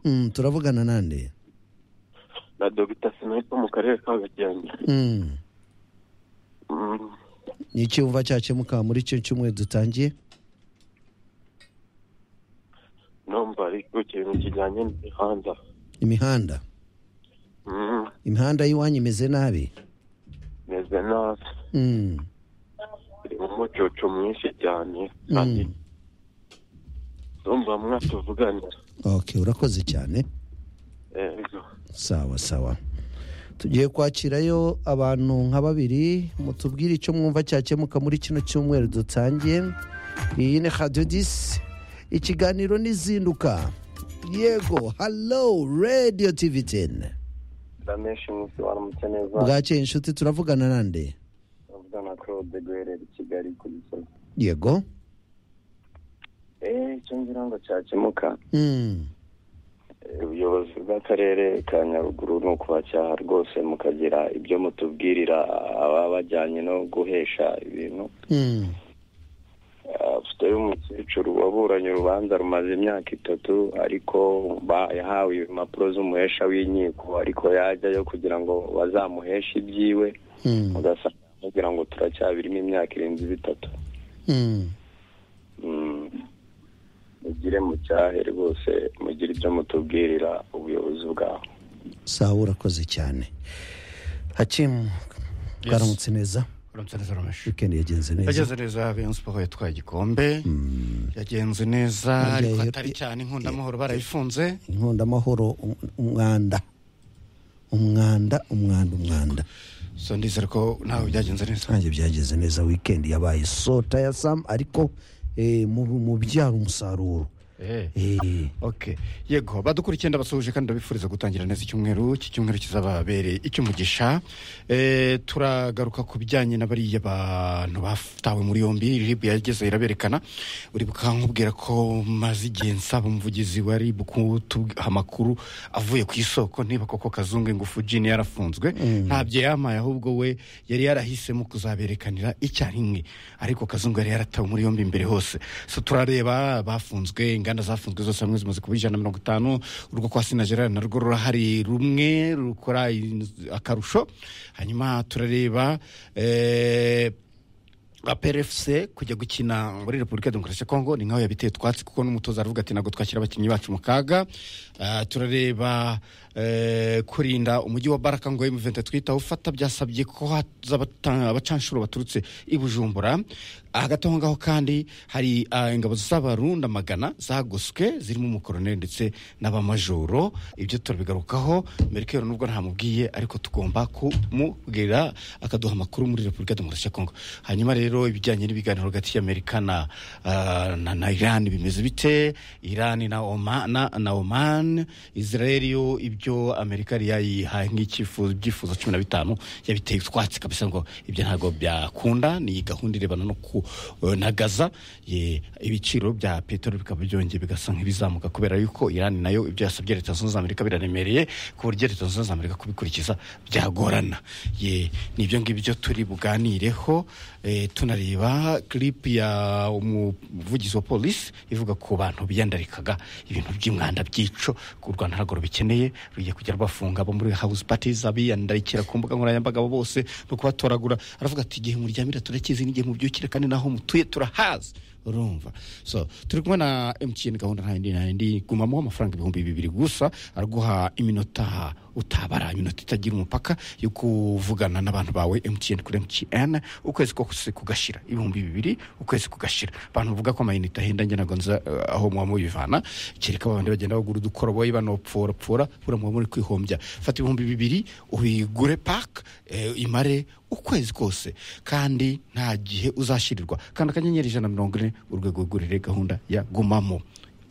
Mm, turavugana nande na dogita sinayipa mu karere ka gakenke Mm. Mm, ni iki wumva cyakemuka muri icyo cyumweru dutangiye numva ari ku kintu kijyanye n'imihanda imihanda Mm, imihanda y'iwanyu imeze nabi meze nabi Mm. irimo umucucu mwinshi cyane kandi Mm. numva mwatuvuganira okay urakoze cyane Ego. sawa sawa tugiye kwakirayo abantu nka babiri mutubwire icyo mwumva cyakemuka muri kino cyumweru dutangiye iyi ni radiyo disi ikiganiro n'izinduka yego halo radiyo tivi teni rameshi musi waramutse neza bwakeye inshuti turavugana nande turavuga na claude guherera i kigali ku gisozi yego eee icyo ngira ngo cyakemuka Mm, eh, ubuyobozi bw'akarere ka nyaruguru ni ukubacyaha rwose mukagira ibyo mutubwirira ababa bajyanye no guhesha ibintu mm, afite umukecuru waburanye urubanza rumaze imyaka itatu ariko ba- yahawe impapuro z'umuhesha w'inkiko ariko yajyayo kugira ngo bazamuheshe ibyiwe mm, ugasanga amubwira ngo turacyabirimo imyaka irenze itatu mm. Mm. mugire mucyahe rwose mugire ibyo mutubwirira ubuyobozi bwaho sawa urakoze cyane hakimu bwaramutse neza uramutse neza rameshi wikendi yagenze neza yagenze neza beyon siporo yatwaye igikombe yagenze neza Yagiye- ariko atari cyane inkunda amahoro barayifunze inkonda amahoro um- umwanda umwanda umwanda umwanda so ndizera ko nawe byagenze neza ntange byageze neza wikendi yabaye sota ya sam ariko eh, mu mu byara umusaruro Eh. Eh, ok yego badukurikiye ndabasuhuje kandi ndabifuriza gutangira neza icyumweru iki cyumweru kizababereye icy'umugisha e, turagaruka ku bijyanye na bariya bantu batawe muri yombi rib yageze iraberekana uribuka nkubwira ko maze igihe nsaba umuvugizi wa rib kutuha amakuru avuye ku isoko niba koko kazungu ingufu jini yarafunzwe ntabyo yamaye ahubwo we yari yarahisemo kuzaberekanira icyarimwe ariko kazungu yari yaratawe muri yombi mbere hose so turareba bafunzwe inganda zafunzwe zose hamwe zimaze kuba ijana na mirongo itanu urwo kwa sina gerard narwo rurahari rumwe rukora in- akarusho hanyuma turareba eh, aperefuse kujya gukina muri repubulika ya demokarasi ya kongo ni nkaho yabiteye utwatsi kuko n'umutoza aravuga ati ntabwo twashyira abakinnyi bacu mu kaga Ah, turareba eh, kurinda umujyi wa baraka ngo emuventi twita ufata byasabye ko haza abata- abacanshuro baturutse i bujumbura hagati aho ngaho kandi hari ah, ingabo z'abarunda magana zagoswe zirimo umukoroneri ndetse n'abamajoro ibyo turabigarukaho merikeri nubwo ntamubwiye ariko tugomba kumubwira akaduha amakuru muri repubulika ya demokarasi ya kongo hanyuma rero ibijyanye n'ibiganiro hagati y'amerika na, ah, na, na iran bimeze bite iran na oman, na, na oman israel yo ibyo amerika yari yayihaye nk'icyifuzo ibyifuzo cumi na bitanu yabiteye utwatsi kabisa ngo ibyo ntabwo byakunda ni gahunda irebana no ku na gaza Ye, ibiciro bya peteroli bikaba byongeye bigasa nk'ibizamuka kubera yuko iran nayo ibyo yasabye leta zunze ubumwe za amerika biraremereye ku buryo leta zunze ubumwe za amerika kubikurikiza byagorana Ye, ni ibyo ngibyo turi buganireho eh, tunareba clip ya umuvugizi wa polisi ivuga ku bantu biyandarikaga ibintu by'umwanda byico ku rwanda ntabwo rubikeneye rugiye kujya rwafunga abo muri house parties abiyandarikira ku mbuga nkoranyambaga abo bose no kubatoragura aravuga ati igihe muryamira turakizi n'igihe mubyukira kandi naho mutuye turahazi urumva so turi kumwe na mtn gahunda nta yindi nta yindi gumamo amafaranga ibihumbi bibiri gusa araguha iminota utabara iminota itagira umupaka yo kuvugana n'abantu bawe mtn kuri mtn ukwezi kose kugashira ibihumbi bibiri ukwezi kugashira abantu bavuga ko amayinite ahenda njye ntabwo nza eh, aho muba mubivana kereka babandi bagenda bagura udukoroboyi banopforapfora buriya muba muri kwihombya fata ibihumbi bibiri ubigure paka imare ukwezi kose kandi nta gihe uzashyirirwa kandi akanyenyeri ijana na mirongo ine urwego rwigurire gahunda ya gumamo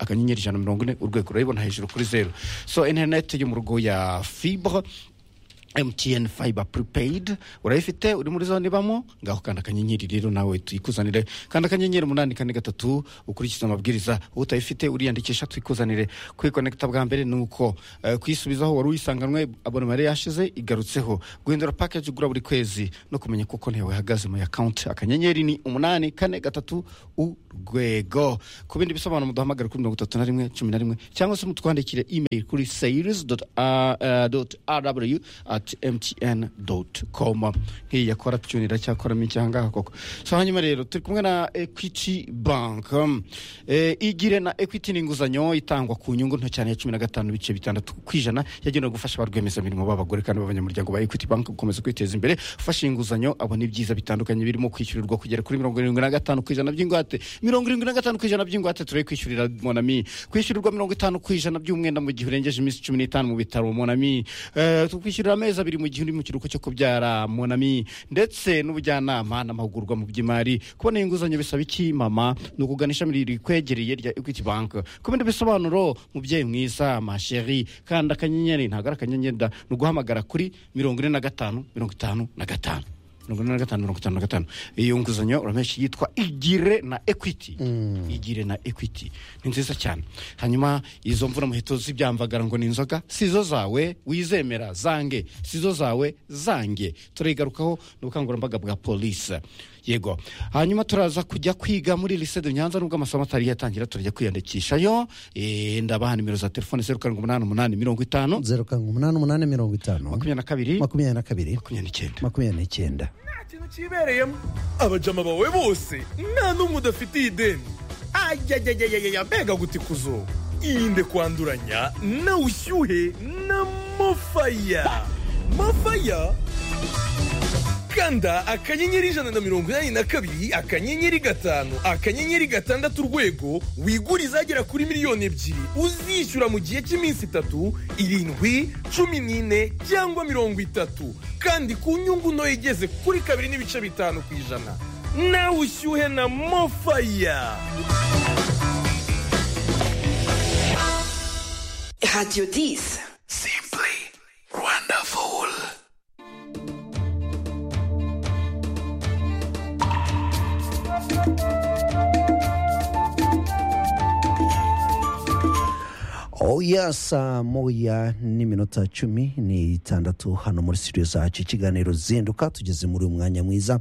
akanyenyeri ijana na mirongo ine urwego urayibona hejuru kuri zeru so interineti yo mu rugo ya fibre MTN fiber prepaid urayifite uri muri zone ibamo ngaho kanda akanyenyeri rero nawe tuyikuzanire kanda akanyenyeri umunani kane gatatu ukurikiza amabwiriza utayifite uriyandikisha tuyikuzanire kwikonekita bwa mbere ni uko eh, kuyisubizaho wari uyisanganwe abonema yari yashize igarutseho guhindura package ugura buri kwezi no kumenya kuko ntewe ihagaze mu account akanyenyeri ni umunani kane gatatu urwego ku bindi bisobanuro muduhamagare kuri mirongo itatu na rimwe cumi na rimwe cyangwa se mutwandikire email kuri sales rw at mtn com nk'iyi yakora tune iracyakoramo iki ahangaha koko so hanyuma rero turi kumwe na equity bank Um, eh, igire na equity ni inguzanyo itangwa ku nyungu nto cyane ya cumi na gatanu ibice bitandatu ku ijana yagenewe gufasha ba rwiyemezamirimo b'abagore kandi b'abanyamuryango ba equity bank gukomeza kwiteza imbere ufashe inguzanyo abona ibyiza bitandukanye birimo kwishyurirwa kugera kuri mirongo irindwi na gatanu ku ijana by'ingwate mirongo irindwi na gatanu ku ijana by'ingwate turebe kwishyurira monami kwishyurirwa mirongo itanu ku ijana by'umwenda mu gihe urengeje iminsi cumi n'itanu mu bitaro monami Eh, tukwishyurira amezi abiri mu gihe uri mu kiruhuko cyo kubyara monami ndetse n'ubujyanama n'amahugurwa mu by'imari kubona inguzanyo bisaba iki mama ni ukugana ishami rikwegereye rya equity bank ku bindi bisobanuro mubyeyi mwiza masheri kanda akanyenyeri ntabwo ari akanyenyeri da ni uguhamagara kuri mirongo ine na gatanu mirongo itanu na gatanu mirongo ine na gatanu mirongo itanu na gatanu iyo nguzanyo uramenshi yitwa igire na equity igire na equity ni nziza cyane hanyuma izo mvura muheto z'ibyamvagara ngo ni inzoga sizo zawe wizemera zange sizo zawe zange turayigarukaho n'ubukangurambaga bwa polisi yego hanyuma turaza kujya kwiga muri lycée de nyanza nubwo amasomo atari yatangira turajya kwiyandikishayo Eh, ndabaha nimero za telefone zeru karindwi umunani umunani mirongo itanu zeru karindwi umunani umunani mirongo itanu makumyabiri na kabiri makumyabiri na kabiri makumyabiri n'icyenda makumyabiri n'icyenda nta kintu kibereyemo abajama bawe bose nta n'umwe udafitiye ideni ayayayayaya mbega gutikuzo irinde kwanduranya na ushyuhe na mofaya mofaya kanda akanyenyeri ijana na mirongo inani na kabiri akanyenyeri gatanu akanyenyeri gatandatu urwego wigure izagera kuri miliyoni ebyiri uzishyura mu gihe cy'iminsi itatu irindwi cumi n'ine cyangwa mirongo itatu kandi ku nyungu ntoya igeze kuri kabiri n'ibice bitanu ku ijana nawe ushyuhe na mofaya Radio 10. simply wonderful oya saa moya n'iminota cumi n'itandatu hano muri studio zacu ikiganiro zinduka tugeze muri uyu mwanya mwiza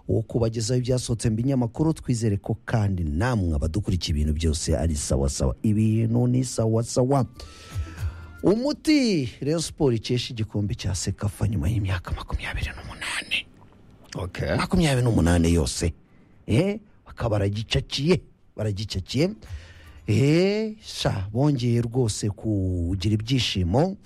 wo kubagezaho ibyasohotse mu binyamakuru twizere ko kandi namwe abadukurikiye ibintu byose ari sawasawa ibintu ni sawasawa umuti rero siporo ikesha igikombe cya sekafa nyuma y'imyaka makumyabiri n'umunani okay. makumyabiri n'umunani yose eh, bakaba baragicaciye baragicaciye eh, sha bongeye rwose kugira ibyishimo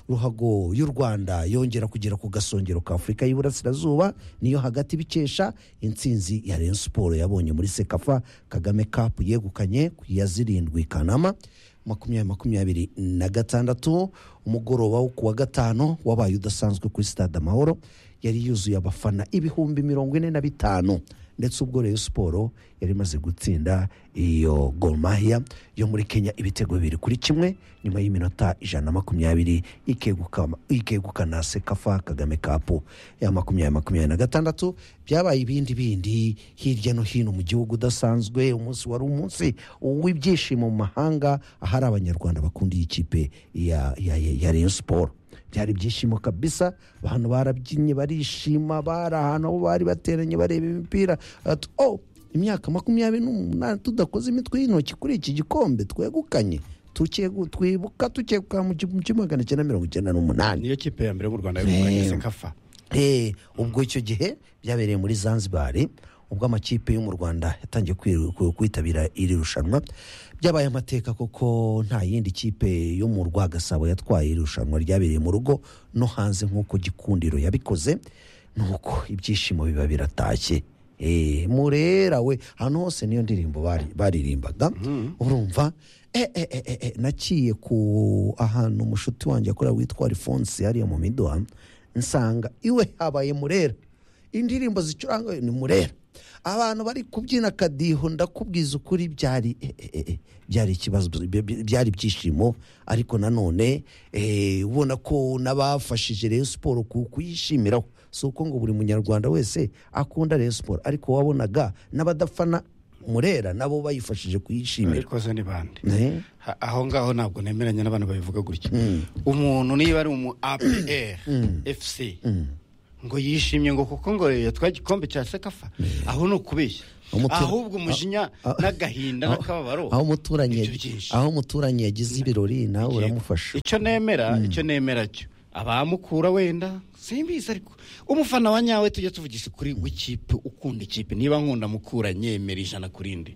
ruhago y'u rwanda yongera kugera ku gasongero ka afurika y'iburasirazuba niyo hagati bikesha intsinzi ya rayon siporo yabonye muri sekafa kagame kapu yegukanye ku ya zirindwi kanama makumyabiri makumyabiri na gatandatu umugoroba wo ku wa gatanu wabaye udasanzwe kuri stade amahoro yari yuzuye abafana ibihumbi mirongo ine na bitanu ndetse ubwo Rayon siporo yari imaze gutsinda iyo Gor Mahia yo muri kenya ibitego bibiri kuri kimwe nyuma y'iminota ijana na makumyabiri ikegukama- ikegukana sekafa kagame kapu ya makumyabiri makumyabiri na gatandatu byabaye ibindi bindi hirya no hino mu gihugu udasanzwe umunsi wari umunsi w'ibyishimo mu mahanga ahari abanyarwanda bakundiye ikipe ya, ya, ya, ya Rayon siporo byari ibyishimo kabisa abantu barabyinnye barishima bari ahantu aho bari bateranye bareba imipira Ati, "Oh, imyaka makumyabiri n'umunani tudakoze imitwe y'intoki kuri iki gikombe twegukanye Tukegu- twibuka tukeguka mu gihumbi kimwe magana cyenda mirongo icyenda n'umunani niyo kipe ya mbere mu rwanda yegukanye sekafa Eh, ubwo icyo gihe byabereye muri zanzibar ubwo amakipe yo mu rwanda yatangiye kwiru- ku- kwitabira iri rushanwa byabaye amateka kuko nta yindi kipe yo mu rwagasabo yatwaye iri rushanwa ryabereye mu rugo no hanze nk'uko gikundiro yabikoze nuko ibyishimo biba biratashye Eh, murera we ahantu hose niyo ndirimbo bari- baririmbaga urumva eh, eh, eh, eh, eh, naciye ku ahantu umushuti wanjye akorera witwa alphonse hariya mu miduha nsanga iwe habaye murera indirimbo zicuranga ni murera abantu bari kubyina akadiho ndakubwiza ukuri byari eh, eh, eh, byari ikibazo by- by- byari ibyishimo ariko nanone eh, ubona ko n'abafashije Rayon siporo ku- kuyishimiraho si uko ngo buri munyarwanda wese akunda Rayon siporo ariko wabonaga n'abadafana murera nabo bayifashije kuyishimira ariko zo ni bande Eh? Ha- aho ngaho ntabwo nemeranya n'abantu babivuga gutya umuntu niba ari umu apr fc ngo yishimye ngo kuko ngo yatwaye igikombe cya sekafa aho ni ukubeshya Umutima- ahubwo umujinya Ah, ah, n'agahinda aho- n'akababaro aho umuturanyi ibyo byinshi. aho umuturanyi yagize ibirori nawe Yego. uramufasha icyo nemera icyo nemera cyo abamukura wenda simbizi ariko umufana wa nyawe tujya tuvugisha kuri w'ikipe ukunda ikipe niba nkunda mukura nyemera ijana ku rindi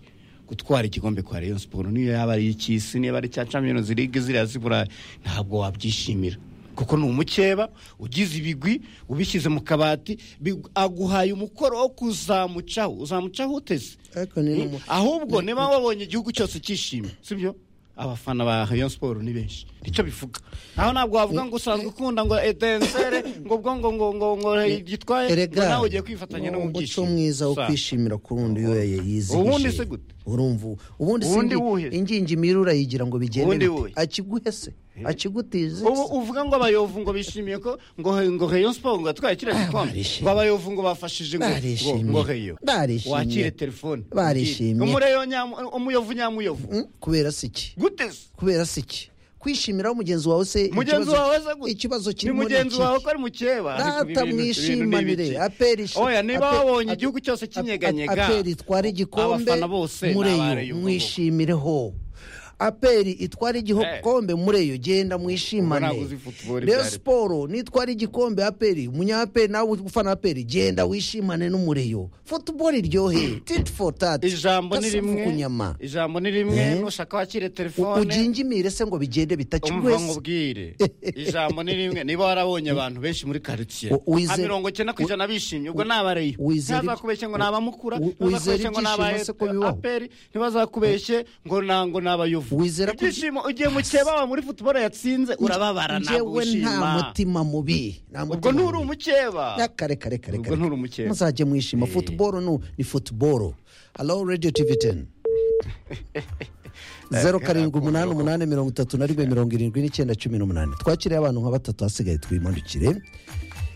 gutwara igikombe kwa Rayon Sport niyo yaba ari icy'isi niba ari cya Champions League ziriya zibura ntabwo wabyishimira kuko ni umukeba ugize ibigwi ubishyize mu kabati big- aguhaye umukoro wo kuzamucaho uzamucaho uteze Ariko ni Mm. n'umu- ahubwo niba wabonye igihugu cyose cyishimye sibyo abafana ba Rayon Sport ni benshi nicyo bivuga aho ntabwo wavuga ngo usanzwe ukunda ngo etensere ngo ubwo ngo ngo ngo ngo gitwaye ngo Erega, nawe ugiye kwifatanya no mu umuco byishimo mwiza wo Sa- kwishimira ku rundi iyo yayizihije Ubundi se gute? urumva ubu- ubundi se Ubundi indi- wuhe? ingingi imira urayigira ngo bigende Ubundi bite? wuhe? akiguhe se akigutize ubu uvuga ngo abayovu ngo bishimiye ko ngo ngo Rayon Sport ngo yatwaye kiriya gikombe barishimye. ngo abayovu ngo bafashije ngo ngo- Barishimye. ngo Rayon Barishimye. wakire telefone Barishimye. umureyo nyamu umuyovu nyamuyovu Mm, kubera se iki gute se kubera se iki kwishimiraho mugenzi wawe se mugenzi ikibazo- wawe se gute? ikibazo ni kirimo mugenzi iki? wawe ko ari mukeba ariko Data ibi bintu- mwishimanire, ibi bintu ni ibiki? aperi ishi- oya niba ape- wabonye ape- igihugu cyose kinyeganyega aperi itwara igikombe abafana bose ni abari mureyo ubwoko. mwishimireho aperi itwara igikombe mureyo genda Ubwo mwishimane ntabwo uzi football ibyo rero ari byo. siporo nitwara igikombe aperi umunyaperi nawe ufana aperi genda wishimane n'umureyo futuboro iryohe titi fo tati ijambo ni rimwe kunyama ijambo ni rimwe Eh? nushaka wakire U- telefone ugingimire se ngo bigende umva bitakigwese nkubwire ijambo ni rimwe niba warabonye abantu benshi muri karitsiye U- wizere- nka mirongo icyenda ku ijana bishimye ubwo nabareyo wizere- ntibazakubeshye ngo ni abamukura U- ntibazakubeshye wizere ngo ni aba ibyishimo se ko bibaho? aperi ntibazakubeshye ngo nango ni abayovu Wizera ko- ibyishimo ugiye mukeba wa muri futuboro yatsinze urababara ntabwo Njyewe nta wishima mutima mubi nta ubwo mutima nturi mubi. umukeba Ya, kare kare kare Ubwo kare. nturi umukeba. muzajye mwishima futuboro nu ni futuboro alo radiyo tivi teni zeru karindwi umunani umunani mirongo itatu na rimwe mirongo irindwi n'icyenda cumi n'umunani twakiriye abantu nka batatu hasigaye twimandukire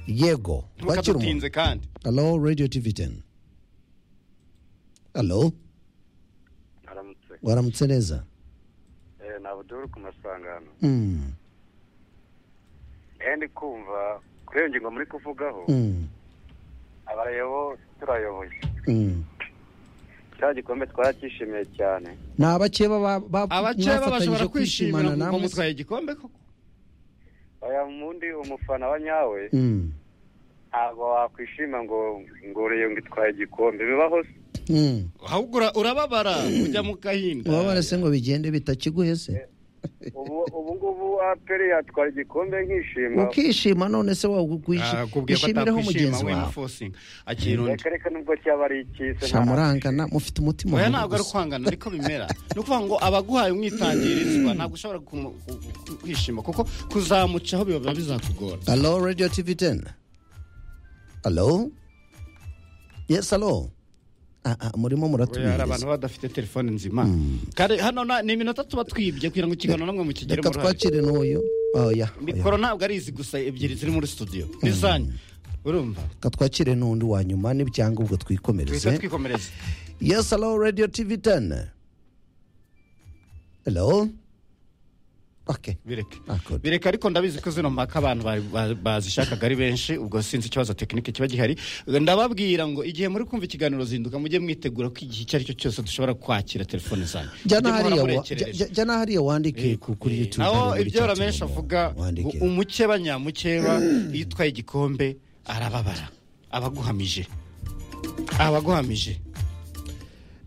yego twakira umuntu ntukadutinze kandi alo radiyo tivi teni alo aramutse waramutse neza ni abuduru ku masangano Mm, ehe ndi kumva kuri iyo ngingo muri kuvugaho mm, abareyo turayoboye mm. cya gikombe twaracyishimiye cyane ni abakeba ba- ba- abakeba bashobora mwafatanyije kwishimira kwishimana kuko namwe se? mutwaye igikombe koko aya mundi umufana wa nyawe Mm, ntabwo wakwishima ngo ngo urebe ngo itwaye igikombe bibaho se mm. ahubwo ura- urababara ujya mu gahinda ubabara se ngo bigende bitakiguhese ubu ubu ngubu aperi yatwara igikombe nkishima ukishima none se akubwiye ko wishimireho atakwishima mugenzi we wawe mufosinga akira undi reka reka nubwo cyaba ari icyise shamurangana mufite umutima oya mubi ntabwo ari gusa. kwangana ariko bimera ni ukuvuga ngo abaguhaye umwitangirizwa ntabwo ushobora kumu- ku- ku- kwishima kuko kuzamucaho biba bizakugora Hello, Radio TV 10. Hello? Yes, hello. Ah, ah, murimo Oya, hari abantu muratumiza. baba badafite telefone nzima kare hano na- ni iminota tuba twibye kugira ngo ikiganiro namwe mukigiremo Reka uruhare twakire n'uyu. Oya. mikoro ntabwo ari izi gusa ebyiri ziri muri studio n'izanyu urumva Reka twakire n'undi wa nyuma n'ibyanga ubwo duhita twikomereze. twikomereza Yes, hello, Radio TV 10. Hello? Okay. bireke Ah, good. bireke ariko ndabizi ko zino mpaka abantu bari- ba- bazishakaga ari benshi ubwo sinzi ikibazo tekinike kiba gihari ndababwira ngo igihe muri kumva ikiganiro zinduka mujye mwitegura ko igihe icyo ari cyo cyose dushobora kwakira telefone zanyu jya Mujye muhora n'ahariya wa- murekereje. jya- jya n'ahariya wandike ku- kuri Eh, YouTube. naho muri ibyo chat ramenshi room. avuga Wandike. u- umukeba nyamukeba iyo utwaye igikombe arababara abaguhamije abaguhamije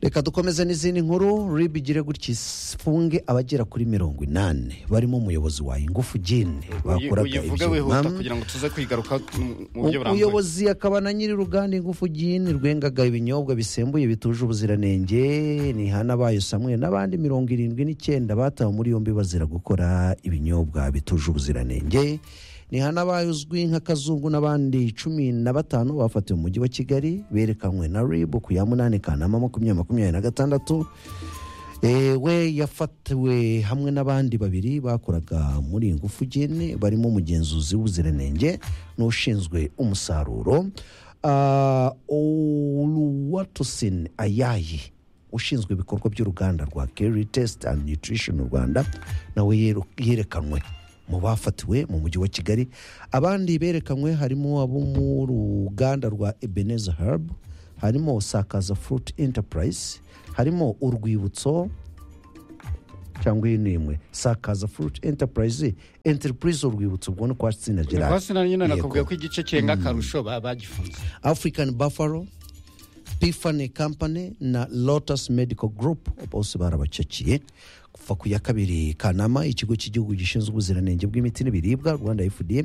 reka dukomeze n'izindi nkuru rib igire gutya ifunge abagera kuri mirongo inani barimo umuyobozi wa ingufu gine bakoraga uyivuge wihuta kugira ibyuma ngo tuze kwigaruka mu- mu buryo burambuye umuyobozi akaba na nyiri uruganda ingufu gine rwengaga ibinyobwa bisembuye bituje ubuziranenge ni hanabayo samwe n'abandi mirongo irindwi n'icyenda batawe muri yombi bazira gukora ibinyobwa bituje ubuziranenge n'abazwi nka kazungu n'abandi cumi na batanu bafatiwe mu mujyi wa kigali berekanwe na ribu ku ya munani kanama makumyabiri makumyabiri na gatandatu Eh, we yafatiwe hamwe n'abandi babiri bakoraga muri iyi ngufu gene barimo umugenzuzi w'ubuziranenge n'ushinzwe umusaruro Ah, oluwatosin ayayi ushinzwe ibikorwa by'uruganda rwa keri tesiti andi nutrition rwanda nawe yeru- yerekanwe mu bafatiwe mu mujyi wa kigali abandi berekanwe harimo abo mu ruganda rwa ebeneza herb harimo sakaza fruit enterprise harimo urwibutso cyangwa iyi ni imwe sakaza fruit enterprise enterprise urwibutso ubwo ni kwa sina gerard hasi na nyine Yego. nakubwiye ko igice kirenga akarusho ba- bagifunze african buffalo pifani company na lotus medical group bose barabacakiye kuva ku ya kabiri kanama ikigo cy'igihugu gishinzwe ubuziranenge bw'imiti n'ibiribwa rwanda fda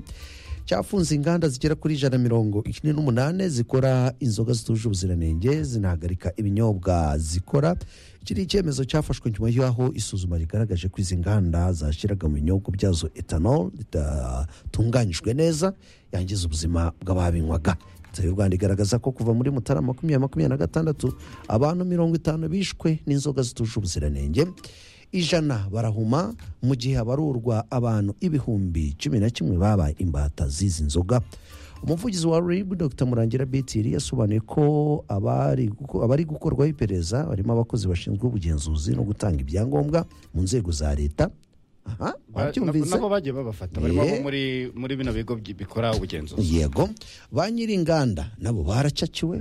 cyafunze inganda zigera kuri ijana na mirongo ine n'umunani zikora inzoga zituje ubuziranenge zinahagarika ibinyobwa zikora iki ni icyemezo cyafashwe nyuma y'aho isuzuma rigaragaje ko izi nganda zashyiraga mu binyobwa byazo etanol ritatunganyijwe neza yangiza ubuzima bw'ababinywaga leta y'u rwanda igaragaza ko kuva muri mutarama makumyabiri makumyabiri na gatandatu abantu mirongo itanu bishwe n'inzoga zituje ubuziranenge ijana barahuma mu gihe habarurwa abantu ibihumbi cumi na kimwe babaye imbata z'izi nzoga umuvugizi wa rib dr murangira betiri yasobanuye ko abari guko- abari gukorwaho iperereza barimo abakozi bashinzwe ubugenzuzi no gutanga ibyangombwa mu nzego za leta aha Ba- wabyumvise nabo bagiye babafata barimo Yeah. abo muri muri bino bigo bi- bikora ubugenzuzi yego ba nyir'inganda nabo baracakiwe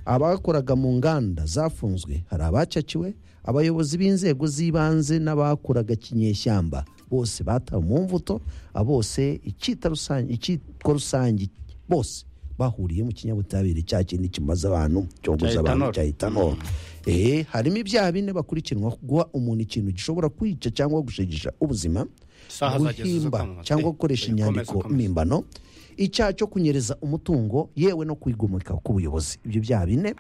abakoraga mu nganda zafunzwe hari abacakiwe abayobozi b'inzego z'ibanze n'abakoraga kinyeshyamba bose batawe mu mvuto abo bose icyita rusange icyitwa rusange bose bahuriye mu kinyabutabire cya kindi kimaze abantu cyogoza Cya abantu etanol. cya etanol Eh, harimo ibyaha bine bakurikiranwa guha umuntu ikintu gishobora kwica cyangwa gushegesha ubuzima Isaha zageze zo guhimba kwamamaza. cyangwa Eh, gukoresha eh, komeza, inyandiko komeza. mpimbano icyaha cyo kunyereza umutungo yewe no kwigomeka ku buyobozi ibyo byaha bine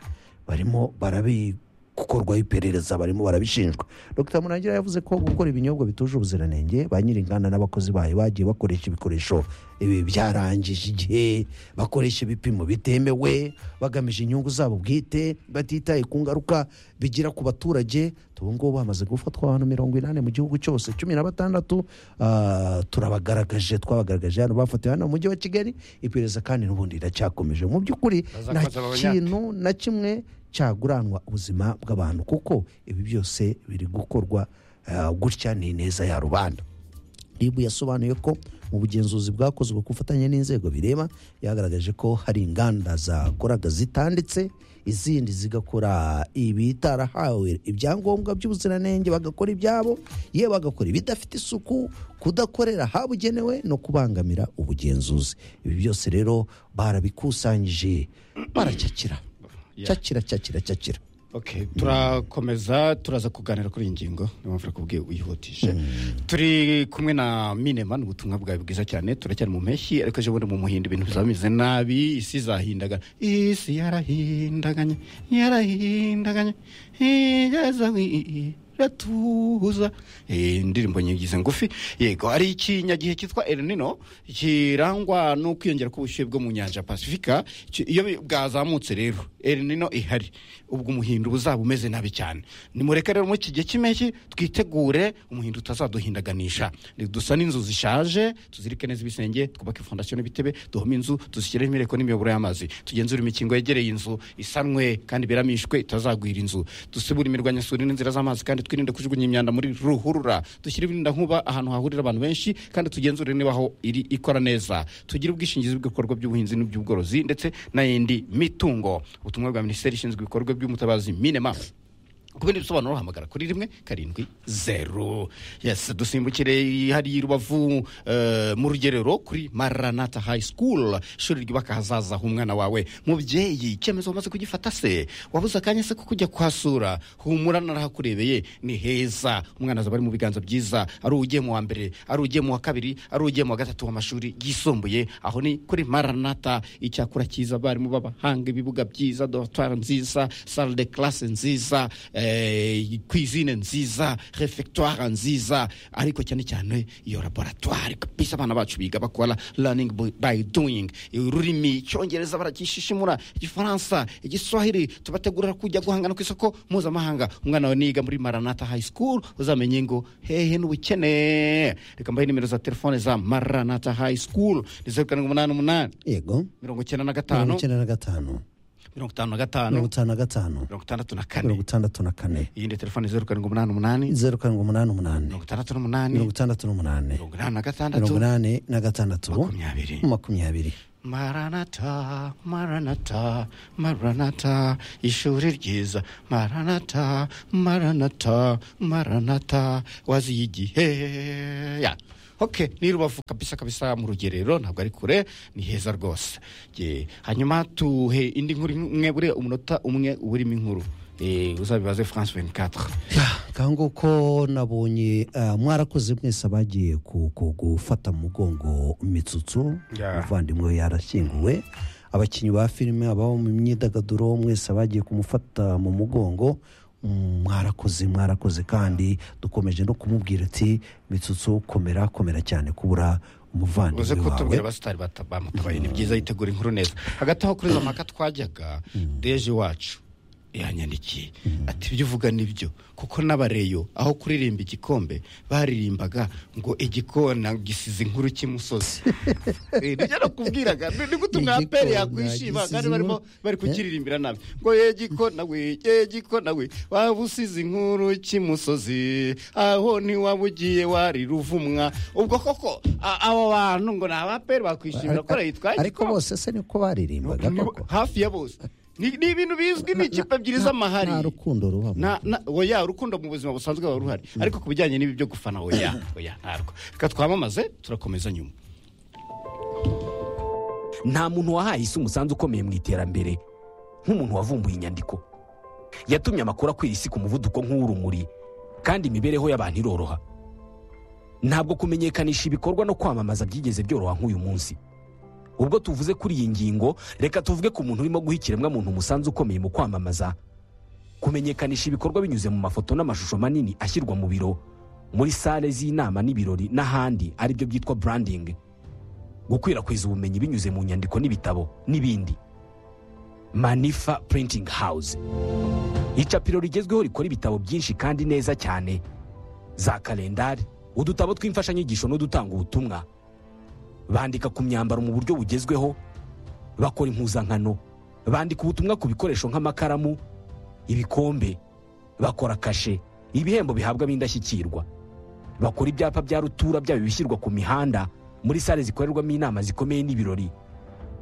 barimo barabi gukorwaho iperereza barimo barabishinjwa dr murangira yavuze ko gukora ibinyobwa bituje ubuziranenge ba nyir'inganda n'abakozi bayo bagiye bakoresha ibikoresho ibi byarangije igihe bakoresha ibipimo bitemewe bagamije inyungu zabo bwite batitaye ku ngaruka bigira ku baturage ubu ngubu hamaze gufatwa abantu mirongo inani mu gihugu cyose cumi na batandatu ah, turabagaragaje twabagaragaje hano bafatiwe hano mu mujyi wa kigali iperereza kandi n'ubundi riracyakomeje mu by'ukuri nta Bazakomeza babanyake. kintu na kimwe cyaguranwa ubuzima bw'abantu kuko ibi byose biri gukorwa ah, gutya ni ineza ya rubanda ribu yasobanuye ko mu bugenzuzi bwakozwe ku bufatanye n'inzego bireba yagaragaje ko hari inganda zakoraga zitanditse izindi zigakora ibitarahawe ibyangombwa by'ubuziranenge bagakora ibyabo ye bagakora ibidafite isuku kudakorera habugenewe no kubangamira ubugenzuzi ibi byose rero barabikusanyije baracakira Yeah. cakira cakira cakira Okay, turakomeza turaza kuganira kuri iyi ngingo niyo mpamvu kubwiye uyihutije turi kumwe na minema ni ubutumwa bwawe bwiza cyane turacyari mu mpeshyi ariko ejo bundi mu muhinda ibintu bizaba bimeze nabi isi zahindaganya isi yarahindaganye yarahindaganye igeza wi- iratuza Eh, indirimbo nyigize ngufi yego ari ikinyagihe cyitwa El Nino kirangwa no kwiyongera k'ubushyuhe bwo mu nyanja pasifika Ki- iyo bi- bwazamutse rero El Nino ihari ubwo umuhindo uzaba umeze nabi cyane nimureke rero mu iki gihe cy'impeshyi twitegure umuhindo utazaduhindaganisha dusa n'inzu zishaje tuzirike neza ibisenge twubake fondasiyo n'ibitebe duhome inzu dushyireho imireko n'imiyoboro y'amazi tugenzure imikingo yegereye inzu isanwe kandi iberamishwe itazagwira inzu dusibure imirwanyasuri n'inzira z'amazi kandi twirinde kujugunya imyanda muri ruhurura dushyire ibirindankuba ahantu hahurira abantu benshi kandi tugenzure niba aho iri ikora neza tugire ubwishingizi bw'ibikorwa by'ubuhinzi n'iby'ubworozi ndetse n'indi mitungo ubutumwa bwa minisiteri ishinzwe ibikorwa by'umutabazi minema ku bindi bisobanuro hamagara kuri rimwe karindwi zeru yes dusimbukire hariya i rubavu eh, mu rugerero kuri maranata high school ishuri ryubaka ahazaza h'umwana wawe mubyeyi icyemezo wamaze kugifata se wabuze akanya se ko kujya kuhasura humura narahakurebeye ni heza umwana azaba ari mu biganza byiza ari ugiye mu wa mbere ari ugiye mu wa kabiri ari ugiye mu wa gatatu w'amashuri yisumbuye aho ni kuri maranata icyakura cyiza abarimu b'abahanga ibibuga byiza dorotwari nziza sale de classe nziza eh, eh, cuisine nziza refectoire nziza ariko cyane cyane iyo laboratoire kabisa abana bacu biga bakora learning by- by doing ururimi icyongereza barakishishimura igifaransa igiswahili tubategurira kujya guhangana ku isoko mpuzamahanga umwana wawe niga muri maranata high school uzamenye ngo hehe n'ubukene reka mbahe nimero za telefone za maranata high school ni zeru karindwi umunani umunani yego mirongo icyenda na mirongo gatanu icyenda na gatanu mirongo itanu na mirongo gatanu itanu na gatanu mirongo itandatu na mirongo kane itandatu na kane iyindi telefone zeru karindwi umunani umunani zeru karindwi umunani umunani mirongo itandatu n'umunani mirongo itandatu n'umunani mirongo inani na mirongo gatandatu inani na gatandatu makumyabiri makumyabiri maranata maranata maranata ishuri ryiza maranata maranata maranata waziye igihe ya ok ni rubavu kabisa kabisa mu rugerero ntabwo ari kure ni heza rwose Ye, hanyuma tuhe indi nkuru imwe bure umunota umwe uburimo inkuru Eh, uzabibaze france 24 kandi nguko nabonye ah, mwarakoze mwese abagiye ku- ku- gufata mu mugongo imitsutso Yeah. umuvandimwe we yarashyinguwe abakinnyi ba filime ababa mu myidagaduro mwese abagiye kumufata mu mugongo mm, mwarakoze mwarakoze kandi dukomeje no kumubwira ati mitsutso komera komera cyane kubura uze umuvandimwe wawe kutubwira abasitari bata- bamutabaye ni byiza yitegura inkuru neza hagati aho kuri za mpaka twajyaga deje wacu yanyandikiye ati ibyo uvuga nibyo kuko n'abareyo aho kuririmba igikombe baririmbaga ngo igikona gisize inkuru cy'imusozi Eh, nibyo nakubwiraga ni ni gute Igikona mwaperi yakwishima gisize kandi barimo inkuru- bari kukiririmbira nabi ngo ye gikona we ye gikona we waba usize inkuru cy'imusozi aho ntiwaba ugiye wari ruvumwa ubwo koko a- abo bantu ngo ni abaperi bakwishimira ko yitwaye ariko bose se niko baririmbaga koko hafi ya bose ni ni ibintu bizwi ni ikipe ebyiri z'amahari nta rukundo rubamo na, na, oya urukundo mu buzima busanzwe buba ruhari ariko ku bijyanye n'ibi byo gufana oya oya ntarwo reka twamamaze turakomeza nyuma nta muntu wahaye isi umusanzu ukomeye mu iterambere nk'umuntu wavumbuye inyandiko yatumye amakuru akwira isi ku muvuduko nk'uw'urumuri kandi imibereho y'abantu iroroha ntabwo kumenyekanisha ibikorwa no kwamamaza byigeze byoroha nk'uyu munsi ubwo tuvuze kuri iyi ngingo reka tuvuge ku muntu urimo guha ikiremwamuntu umusanzu ukomeye mu kwamamaza kumenyekanisha ibikorwa binyuze mu mafoto n'amashusho manini ashyirwa mu biro muri sale z'inama n'ibirori n'ahandi aribyo byitwa branding gukwirakwiza ubumenyi binyuze mu nyandiko n'ibitabo n'ibindi manifa printing house icapiro rigezweho rikora ibitabo byinshi kandi neza cyane za kalendari udutabo tw'imfashanyigisho n'udutanga ubutumwa bandika ku myambaro mu buryo bugezweho bakora impuzankano bandika ubutumwa ku bikoresho nk'amakaramu ibikombe bakora kashe ibihembo bihabwa ab'indashyikirwa bakora ibyapa bya rutura byaba ibishyirwa ku mihanda muri sale zikorerwamo inama zikomeye n'ibirori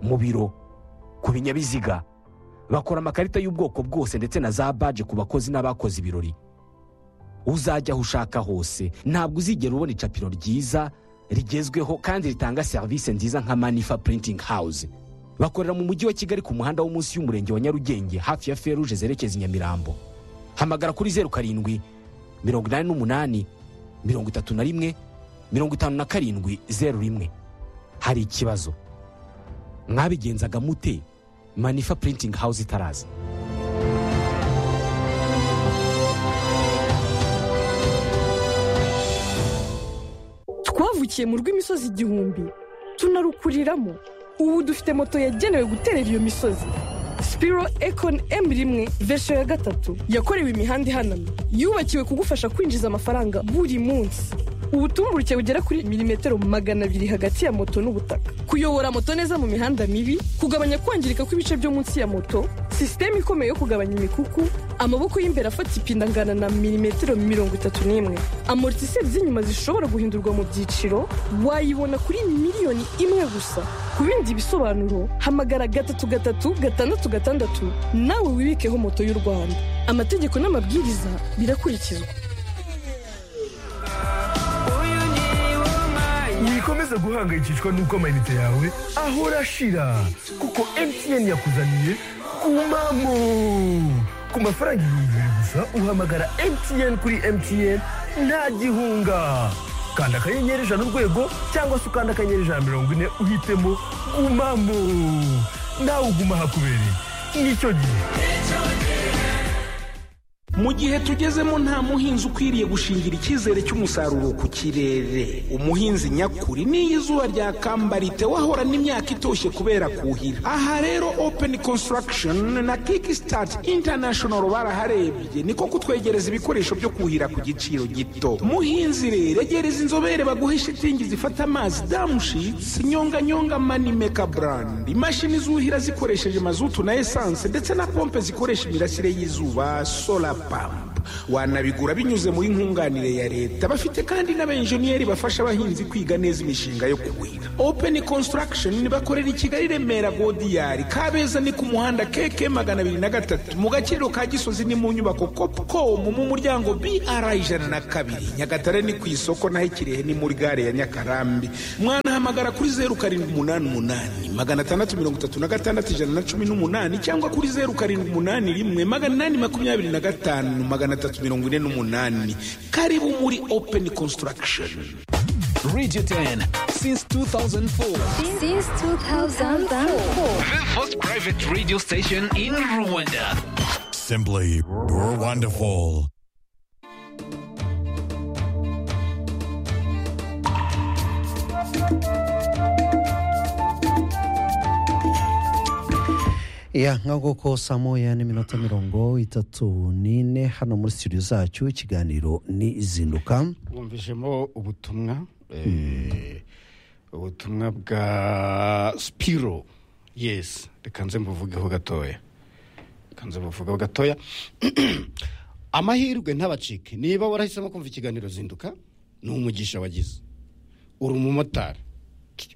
mu biro ku binyabiziga bakora amakarita y'ubwoko bwose ndetse na za baje ku bakozi n'abakoze ibirori uzajya aho ushaka hose ntabwo uzigera ubona icapiro ryiza rigezweho kandi ritanga serivisi nziza nka manifa printing house bakorera mu mujyi wa kigali ku muhanda wo munsi y'umurenge wa nyarugenge hafi ya feruje zerekeza i nyamirambo hamagara kuri zeru karindwi mirongo inani n'umunani mirongo itatu na rimwe mirongo itanu na karindwi zeru rimwe hari ikibazo mwabigenzaga mute manifa printing house itaraza twavukiye mu rw'imisozi igihumbi tunarukuriramo ubu dufite moto yagenewe guterera iyo misozi spiro econ m rimwe vesho ya gatatu yakorewe imihanda ihanamye yubakiwe kugufasha kwinjiza amafaranga buri munsi ubutumburuke bugera kuri milimetero magana abiri hagati ya moto n'ubutaka kuyobora moto neza mu mihanda mibi kugabanya kwangirika kw'ibice byo munsi ya moto sisiteme ikomeye yo kugabanya imikuku amaboko y'imbere afata ipine angana na milimetero mirongo itatu n'imwe amortiseri z'inyuma zishobora guhindurwa mu byiciro wayibona kuri miliyoni imwe gusa ku bindi bisobanuro hamagara gatatu gatatu gatandatu gatandatu nawe wibikeho moto y'u rwanda amategeko n'amabwiriza birakurikizwa wikomeza guhangayikishwa n'uko amayinite yawe ahora ashira kuko mtn yakuzaniye kumamo ku mafaranga ibihumbi bibiri gusa uhamagara mtn kuri mtn nta gihunga kanda akanyenyeri ijana urwego cyangwa se ukanda akanyenyeri ijana na mirongo ine uhitemo gumamo nawe uguma hakubereye nicyo gihe mu gihe tugezemo nta muhinzi ukwiriye gushingira icyizere cy'umusaruro ku kirere umuhinzi nyakuri n'iyo izuba ryakamba ritewe ahorana n'imyaka itoshye kubera kuhira aha rero open construction na kickstart international baraharebye niko kutwegereza ibikoresho byo kuhira ku giciro gito muhinzi rero egereza inzobere baguhe shitingi zifata amazi damushitsi nyonganyonga manimeka brand imashini zuhira zikoresheje mazutu na esanse ndetse na pompe zikoresha imirasire y'izuba solar pump wanabigura binyuze muri nkunganire ya leta bafite kandi n'abenjeniyeri bafasha abahinzi kwiga neza imishinga yo kuhira open construction bakorera i kigali remera godiyari kabeza ni ku muhanda keke magana abiri na gatatu mu gakiriro ka gisozi ni mu nyubako copcom mu muryango br ijana na kabiri nyagatare ni ku isoko naho ikirehe ni muri gare ya nyakarambi mwanahamagara kuri zeru karindwi umunani umunani magana atandatu mirongo itatu na gatandatu ijana na cumi n'umunani cyangwa kuri zeru karindwi umunani rimwe magana inani makumyabiri na gatanu magana atatu mirongo ine n'umunani karibu muri open construction Radio 10 since 2004. Since 2004. The first private radio station in Rwanda. Simply wonderful. ya nk'ubwo ko saa moya n'iminota mirongo itatu n'ine hano muri studio zacu ikiganiro ni izinduka wumvijemo ubutumwa eh, ubutumwa bwa spiro yes reka nze mbuvugeho gatoya reka nze mbuvugeho gatoya amahirwe ntabacike niba warahisemo kumva ikiganiro zinduka ni umugisha wagize uri umumotari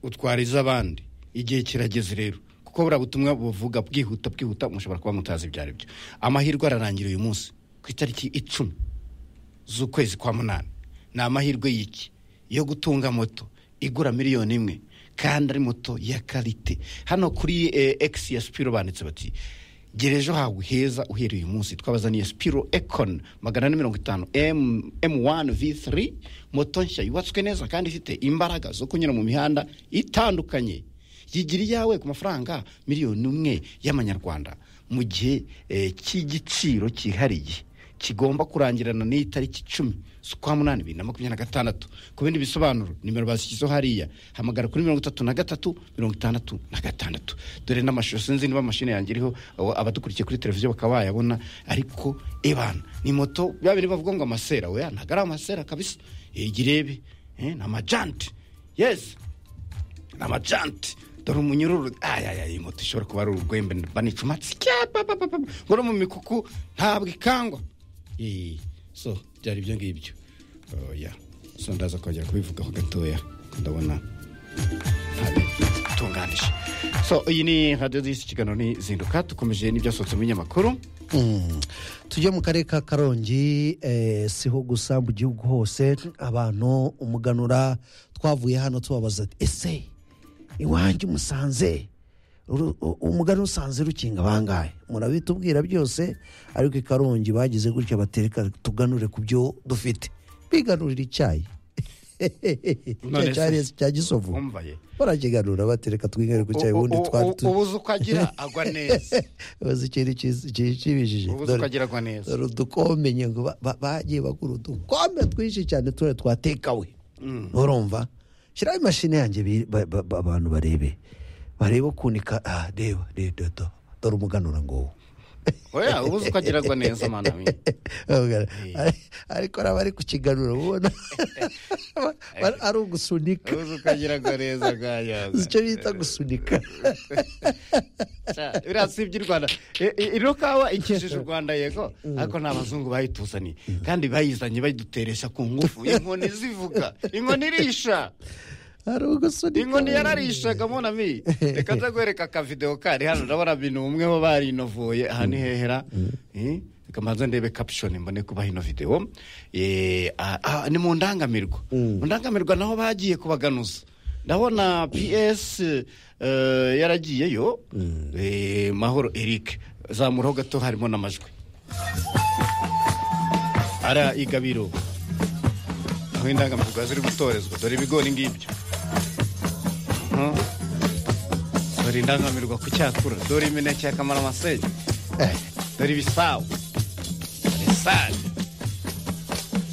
utwariza abandi igihe kirageze rero kuko buriya butumwa buvuga bwihuta bwihuta mushobora kuba mutazi ibyo ari byo amahirwe ararangira uyu munsi ku itariki icumi z'ukwezi kwa munani ni amahirwe y'iki yo gutunga moto igura miliyoni imwe kandi ari moto ya karite hano kuri egisi ya sipiro banditse bati gera ejo hawe heza uhereye uyu munsi twabazaniye sipiro ekoni magana ane mirongo itanu emu wani vi tiri moto nshya yubatswe neza kandi ifite imbaraga zo kunyura mu mihanda itandukanye yigira iyawe ku mafaranga miliyoni imwe y'amanyarwanda mu gihe cy'igiciro cyihariye kigomba kurangirana n'itariki icumi z'ukwa munani bibiri na makumyabiri na gatandatu ku bindi bisobanuro nimero bashyizeho hariya hamagara kuri mirongo itatu na gatatu mirongo itandatu na gatandatu dore n'amashusho sinzi niba mashini yanjye iriho abo- abadukurikiye kuri televiziyo bakaba bayabona ariko ebana ni moto bya bindi bavuga ngo amasera weya ntabwo ari amasera kabisa igirebe ni amajanti yesi ni amajanti dore umunyururu ayaya iyi moto ishobora kuba ari urwembe banicumatsi ngo no mu mikuku ntabwo ikangwa Eee, so byari ibyo ngibyo oya so ndaza kongera kubivugaho gatoya ndabona ntabitunganije so iyi ni radiyo z'isi ikiganiro ni zinduka dukomeje n'ibyasohotse mu binyamakuru Mm. tujye mu karere ka karongi eh, siho gusa mu gihugu hose abantu umuganura twavuye hano tubabaza ati, ese iwanjye umusanze uru- u- umuganura usanze rukinga bangahe murabitubwira byose ariko i karongi bagize gutya batereka tuganure ku byo dufite biganurira icyayi None Cya se- cyari cya gisovu Umva ye. barakiganura batereka twingare ku cyayi U- u- ubundi u- twari u- ubu uzi uko agira agwa neza uzi ikintu kiz- ki- kibijije ubu uzi uko agira agwa neza dore udukombe ngo bagiye bagura udukombe twinshi cyane tura twatekawe urumva shyiraho imashini yanjye bi- ba- ba- ba- abantu barebe barebe ukuntu ika- ah, reba reba do- do- dore umuganura ngo oya ubu uzi uko agira agwa neza mwana we ariko araba ari kukiganura ubona Ba- ari ugusunika ubu uzi uko agira agwa neza bwayaga uzi icyo bita gusunika biriya si iby'i rwanda I- i- ino kawa ikijije u rwanda yego ariko ni abazungu bayituzaniye kandi bayizanye bayiduteresha ku ngufu inkoni zivuga inkoni irisha ari ugusunika inkoni yararishaga monami reka nze guhereka akavidewo kari hano ndabona bintu bumweho barinovuye aha ni hehera Eh, reka mbanze ndebe caption mbone kubaha ino videwo Eh, ah, ah, ni mu ndangamirwa mu ndangamirwa naho bagiye kubaganuza ndabona ps eh, yaragiyeyo Eh, mahoro eric zamuraho gato harimo n'amajwi ara igabiro aho indangamirwa ziri gutorezwa dore ibigori ngibyo Huh? dore indangamirwa ku cyakura dore imineke ya kamaramasenge dore ibisabu sale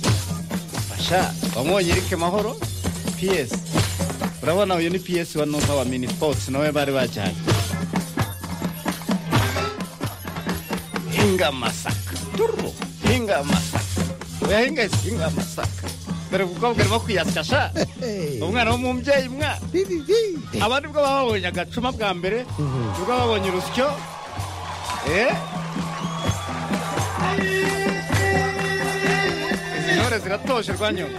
fasha wamubonye erike mahoro piyesi urabona uyu ni piyesi wa nuva wa mini sports nawe bari bajyanye hinga amasaka turu hinga amasaka uyahinga ese hinga amasaka dore umukobwa arimo kwiyasya sha umwana w'umubyeyi mwana abandi bwo babonye agacuma bwa mbere ubwo babonye urusyo eh izi ntore ziratoshe rwanyuma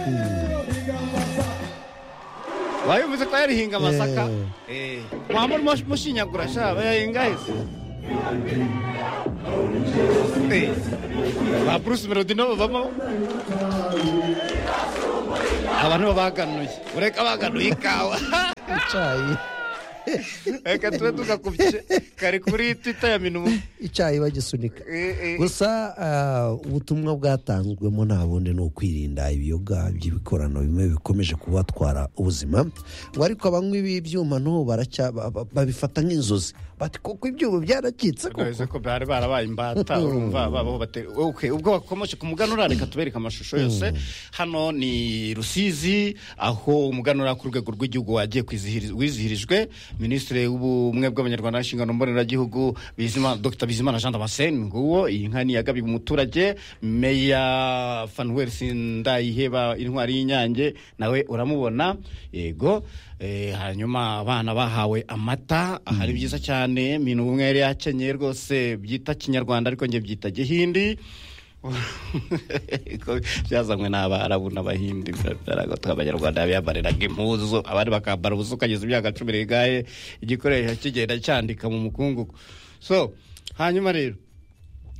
wayumvise ko yarihinga amasaka eh mwamuri mushinyagura sha bayahinga hese Eh, ba bruce melody nabo bavamo abantu babaganuye ureka baganuye ikawa icyayi reka tube tugakubye kari kuri twita ya minumu icyayi bagisunika Eh, eh. gusa ah, ubutumwa bwatanzwemo nta bundi ni ukwirinda ibiyoga by'ibikorano bimwe bikomeje kubatwara ubuzima ngo ariko abanywi b'ibyuma n'ubu baracya- ba- ba- babifata nk'inzozi bati kuko ibyuma byaracitse koko ko bari barabaye imbata urumva babaho batera okay, ubwo bakomeje ku muganura reka tubereka amashusho yose hano ni rusizi aho umuganura ku rwego rw'igihugu wagiye kwizihiriz- wizihirijwe minisitiri w'ubumwe bw'abanyarwanda n'inshingano mboneragihugu Bizima- dr bizimana jean damascene nguwo iyi nka niyagabiye umuturage meya fanuel sindayiheba intwari y'inyange nawe uramubona yego Eh, hanyuma abana bahawe amata aha ari byiza cyane mintu ubumwe yari yakenyeye rwose byita kinyarwanda ariko njye byita gihindi Ko byazanywe n'abarabu n'abahindi baragatwa abanyarwanda biyambariraga impuzu abandi bakambara ubusa ukageza imyaka cumi n'igare igikoresho kigenda cyandika mu mukungugu so hanyuma rero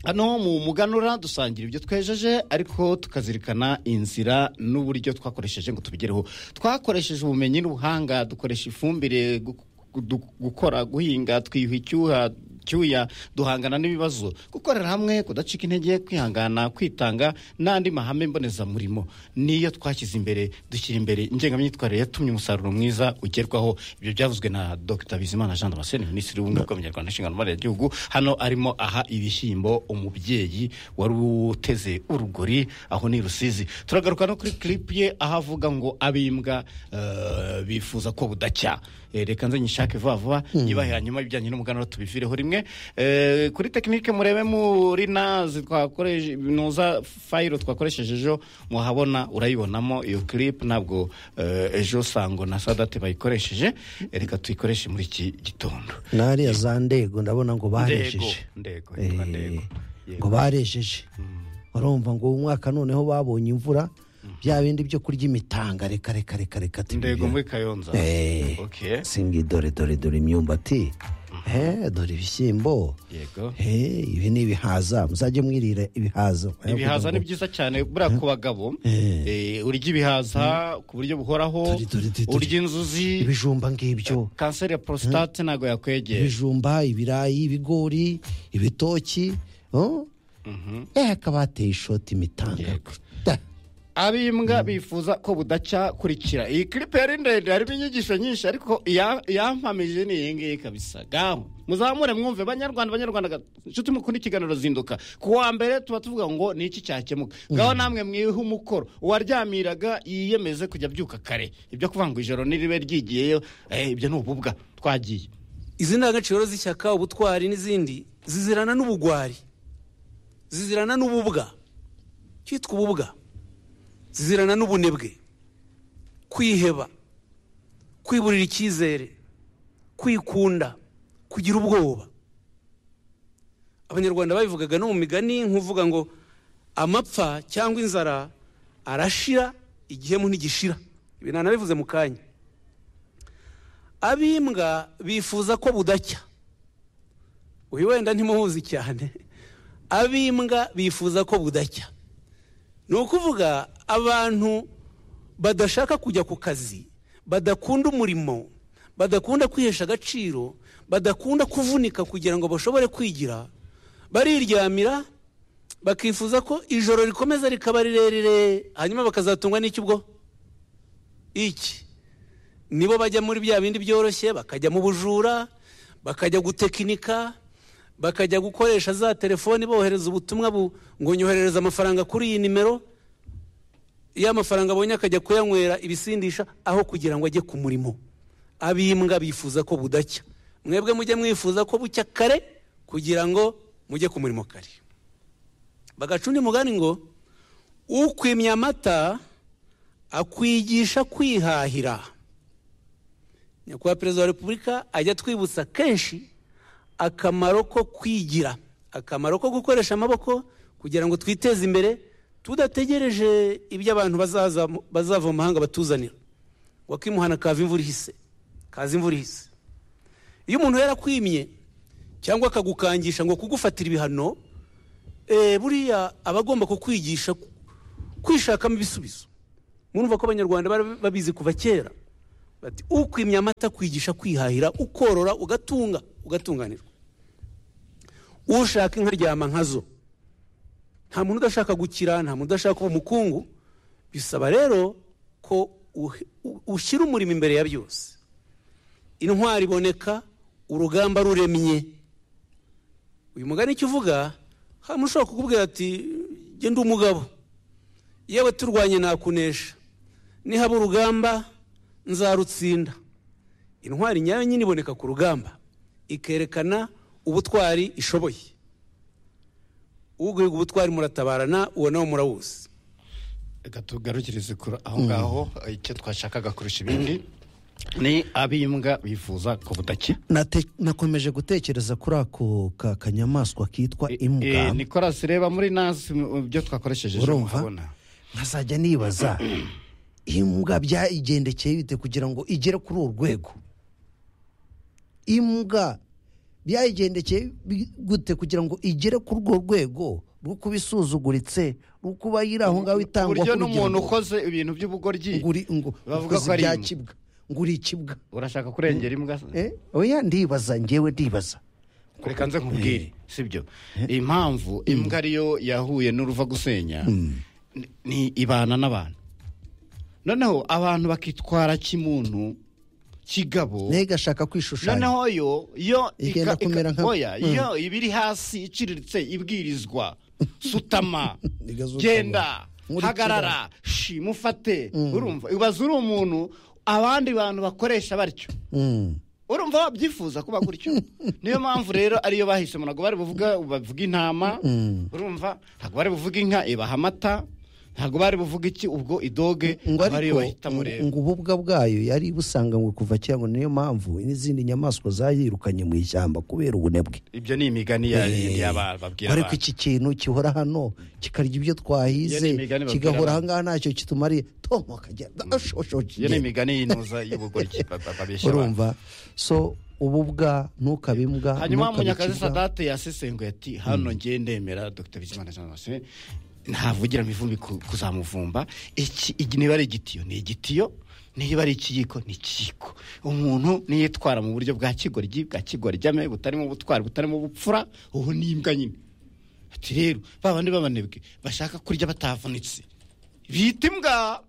hano mu muganura dusangira ibyo twejeje ariko tukazirikana inzira n'uburyo twakoresheje ngo tubigereho twakoresheje ubumenyi n'ubuhanga dukoresha ifumbire gu- gu- gukora guhinga twiyuha icyuha cyuya duhangana n'ibibazo gukorera hamwe kudacika intege kwihangana kwitanga n'andi mahame mbonezamurimo niyo twashyize imbere dushyira imbere ingengamyitwarire yatumye umusaruro mwiza ugerwaho ibyo byavuzwe na dr bizimana jean damascene minisitiri w'ubumwe bw'abanyarwanda n'inshingano mboneragihugu hano arimo aha ibishyimbo umubyeyi wari uteze urugori aho ni i rusizi turagaruka no kuri clip ye aho avuga ngo abimbwa eh, bifuza ko budacya Eh, reka nze nyishake vuba vuba yibahe hanyuma ibijyanye n'umuganura tubivireho rimwe Eh, kuri tekinike murebe muri nazi twakoreshe nuza fayiro twakoresheje ejo muhabona urayibonamo iyo clip ntabwo eh, ejo sango na sadate bayikoresheje Eh, reka tuyikoreshe muri iki gitondo n'ariya za ndego ndabona ngo ndego baresheje ndego Eh, yitwa ndego ngo baresheje urumva ngo uyu mwaka noneho babonye imvura bya bindi byo kurya imitanga reka reka reka reka ati ndego ibyo- muri kayonza Eh, Okay. singi dore dore dore imyumbati Eh, dore ibishyimbo yego Eh, ibi ni ibihaza muzajye mwirira ibihaza ibihaza ni byiza cyane buriya ku bagabo Eh, urya ibihaza ku buryo buhoraho urya inzuzi ibijumba ngibyo kanseri ya porositate ntabwo yakwegera ibijumba ibirayi ibigori ibitoki oh? eh hakaba hateye ishoti imitanga abimbwa bifuza ko budacya kurikira iyi clip yari ndende harimo inyigisho nyinshi ariko iya- iyampamije ni iyi ngiyi kabisa gaho muzamure mwumve banyarwanda banyarwanda inshuti mukunda ikiganiro zinduka ku wa mbere tuba tuvuga ngo ni iki cyakemuka ngaho namwe mwihe umukoro uwaryamiraga yiyemeze kujya abyuka kare ibyo kuvuga ngo ijoro niribe ryigiyeyo eh, ibyo ni ububwa twagiye izi ndangagaciro z'ishyaka ubutwari n'izindi zizirana n'ubugwari zizirana n'ububwa cyitwa ububwa zizirana n'ubunebwe kwiheba kwiburira icyizere kwikunda kugira ubwoba abanyarwanda babivugaga no mu migani nk'uvuga ngo amapfa cyangwa inzara arashira igihemu ntigishira ibi nanabivuze mu kanya abimbwa bifuza ko budacya uyu wenda ntimuhuzi cyane abimbwa bifuza ko budacya ni ukuvuga abantu badashaka kujya ku kazi badakunda umurimo badakunda kwihesha agaciro badakunda kuvunika kugira ngo bashobore kwigira bariryamira bakifuza ko ijoro rikomeza rikaba rirerire hanyuma bakazatungwa n'iki ubwo iki nibo bajya muri bya bindi byoroshye bakajya mu bujura bakajya gutekinika bakajya gukoresha za telefoni bohereza ubutumwa bu- ngo nyoherereza amafaranga kuri iyi nimero iyo amafaranga abonye akajya kuyanywera ibisindisha aho kugira ngo ajye ku murimo ab'imbwa bifuza ko budacya mwebwe mujye mwifuza ko bucya kare kugira ngo mujye ku murimo kare bagaca undi mugani ngo ukwimya amata akwigisha kwihahira nyakubahwa perezida wa repubulika ajya atwibutsa kenshi akamaro ko kwigira akamaro ko gukoresha amaboko kugira ngo twiteze imbere tudategereje ibyo abantu bazaza bazava mu mahanga batuzanira wakimuhana kava imvura ihise kaza imvura ihise iyo umuntu yarakwimye cyangwa akagukangisha ngo kugufatira ibihano eh, buriya aba agomba kukwigisha ku- kwishakamo ibisubizo murumva ko abanyarwanda bari babizi kuva kera bati ukwimya amata kwigisha kwihahira ukorora ugatunga ugatunganirwa ushaka inka ryama nkazo nta muntu udashaka gukira nta muntu udashaka kuba umukungu bisaba rero ko uhe- u- ushyira umurimo imbere ya byose intwari iboneka urugamba ruremye uyu mugani icyo uvuga hari ushobora kukubwira ati genda umugabo yewe turwanye nakunesha nihaba urugamba nzarutsinda intwari nyayo nyine iboneka ku rugamba ikerekana ubutwari ishoboye uguhiga ubutwari muratabarana uwo nawe murawuzi reka tugarukirize kuri aho ngaho icyo twashakaga kurusha ibindi ni ab'imbwa bifuza ko budacya Nate- nakomeje gutekereza kuri ako ka kanyamaswa kitwa imbwa Eh, nicolas reba muri nasi mu- byo twakoresheje ejo Urumva? muhabona nkazajya nibaza imbwa byayigendekeye bite kugira ngo igere kuri uru rwego imbwa byayigendekeye bi- gute kugira ngo igere kuri urwo rwego rwo kuba isuzuguritse rwo kuba yiri aho ngaho itangwa buryo nk'urugero n'umuntu ngo- ukoze ibintu by'ubugoryi bavuga ukoze ko ari ibya imbwa. kibwa ngo uri ikibwa urashaka kurengera imbwa se? Eh, oya ndibaza njyewe ndibaza reka nze nkubwire sibyo impamvu imbwa ariyo yahuye n'uruva gusenya ni- ni ibana n'abantu noneho abantu bakitwara kimuntu kigabo nega ashaka kwishushanya noneho yo yo ika- Igenda ika- kumera nka- oya Mm. yo ibiri hasi iciriritse ibwirizwa sutama Igazutama. genda Nkurikira. hagarara shima ufate Mm. urumva ubaza uri umuntu abandi bantu bakoresha batyo Mm. urumva wabyifuza kuba gutyo niyo mpamvu rero ariyo bahisemo ntabwo bari buvuga bavuga intama Mm. urumva ntabwo bari buvuga inka ibaha amata ntabwo bari buvuga iki ubwo idoge ngo aba ariyo ariko bahitamo ngo- rero ngo ububwa bwayo yari busanga ngo kuva kera ngo niyo mpamvu n'izindi nyamaswa zayirukanye mu ishyamba kubera ubunebwe ibyo ni imigani ya- yaba- babwira ariko abantu iki kintu gihora hano kikarya ibyo twahize Iyo ni imigani babwira kigahora abantu. ahangaha ntacyo kitumariye tomu akajya ashoshoje iyo ni imigani y'inuza y'ubugoryi ba- ba- babeshya abantu urumva so ububwa ntukabe imbwa hanyuma ntukabe munyakazi ikibwa. sadate yasesenguye ati hano ngiye ndemera dr bizimana jean damascene ntavugira mu ivumbi ku- kuzamuvumba iki iki- niba ari igitiyo ni igitiyo niba ari ikiyiko ni ikiyiko umuntu niyo yitwara mu buryo bwa kigoryi bwa kigoryi butarimo ubutwari butarimo ubupfura ubu ni imbwa nyine ati rero ba bandi b'abanebwe bashaka kurya batavunitse bita imbwa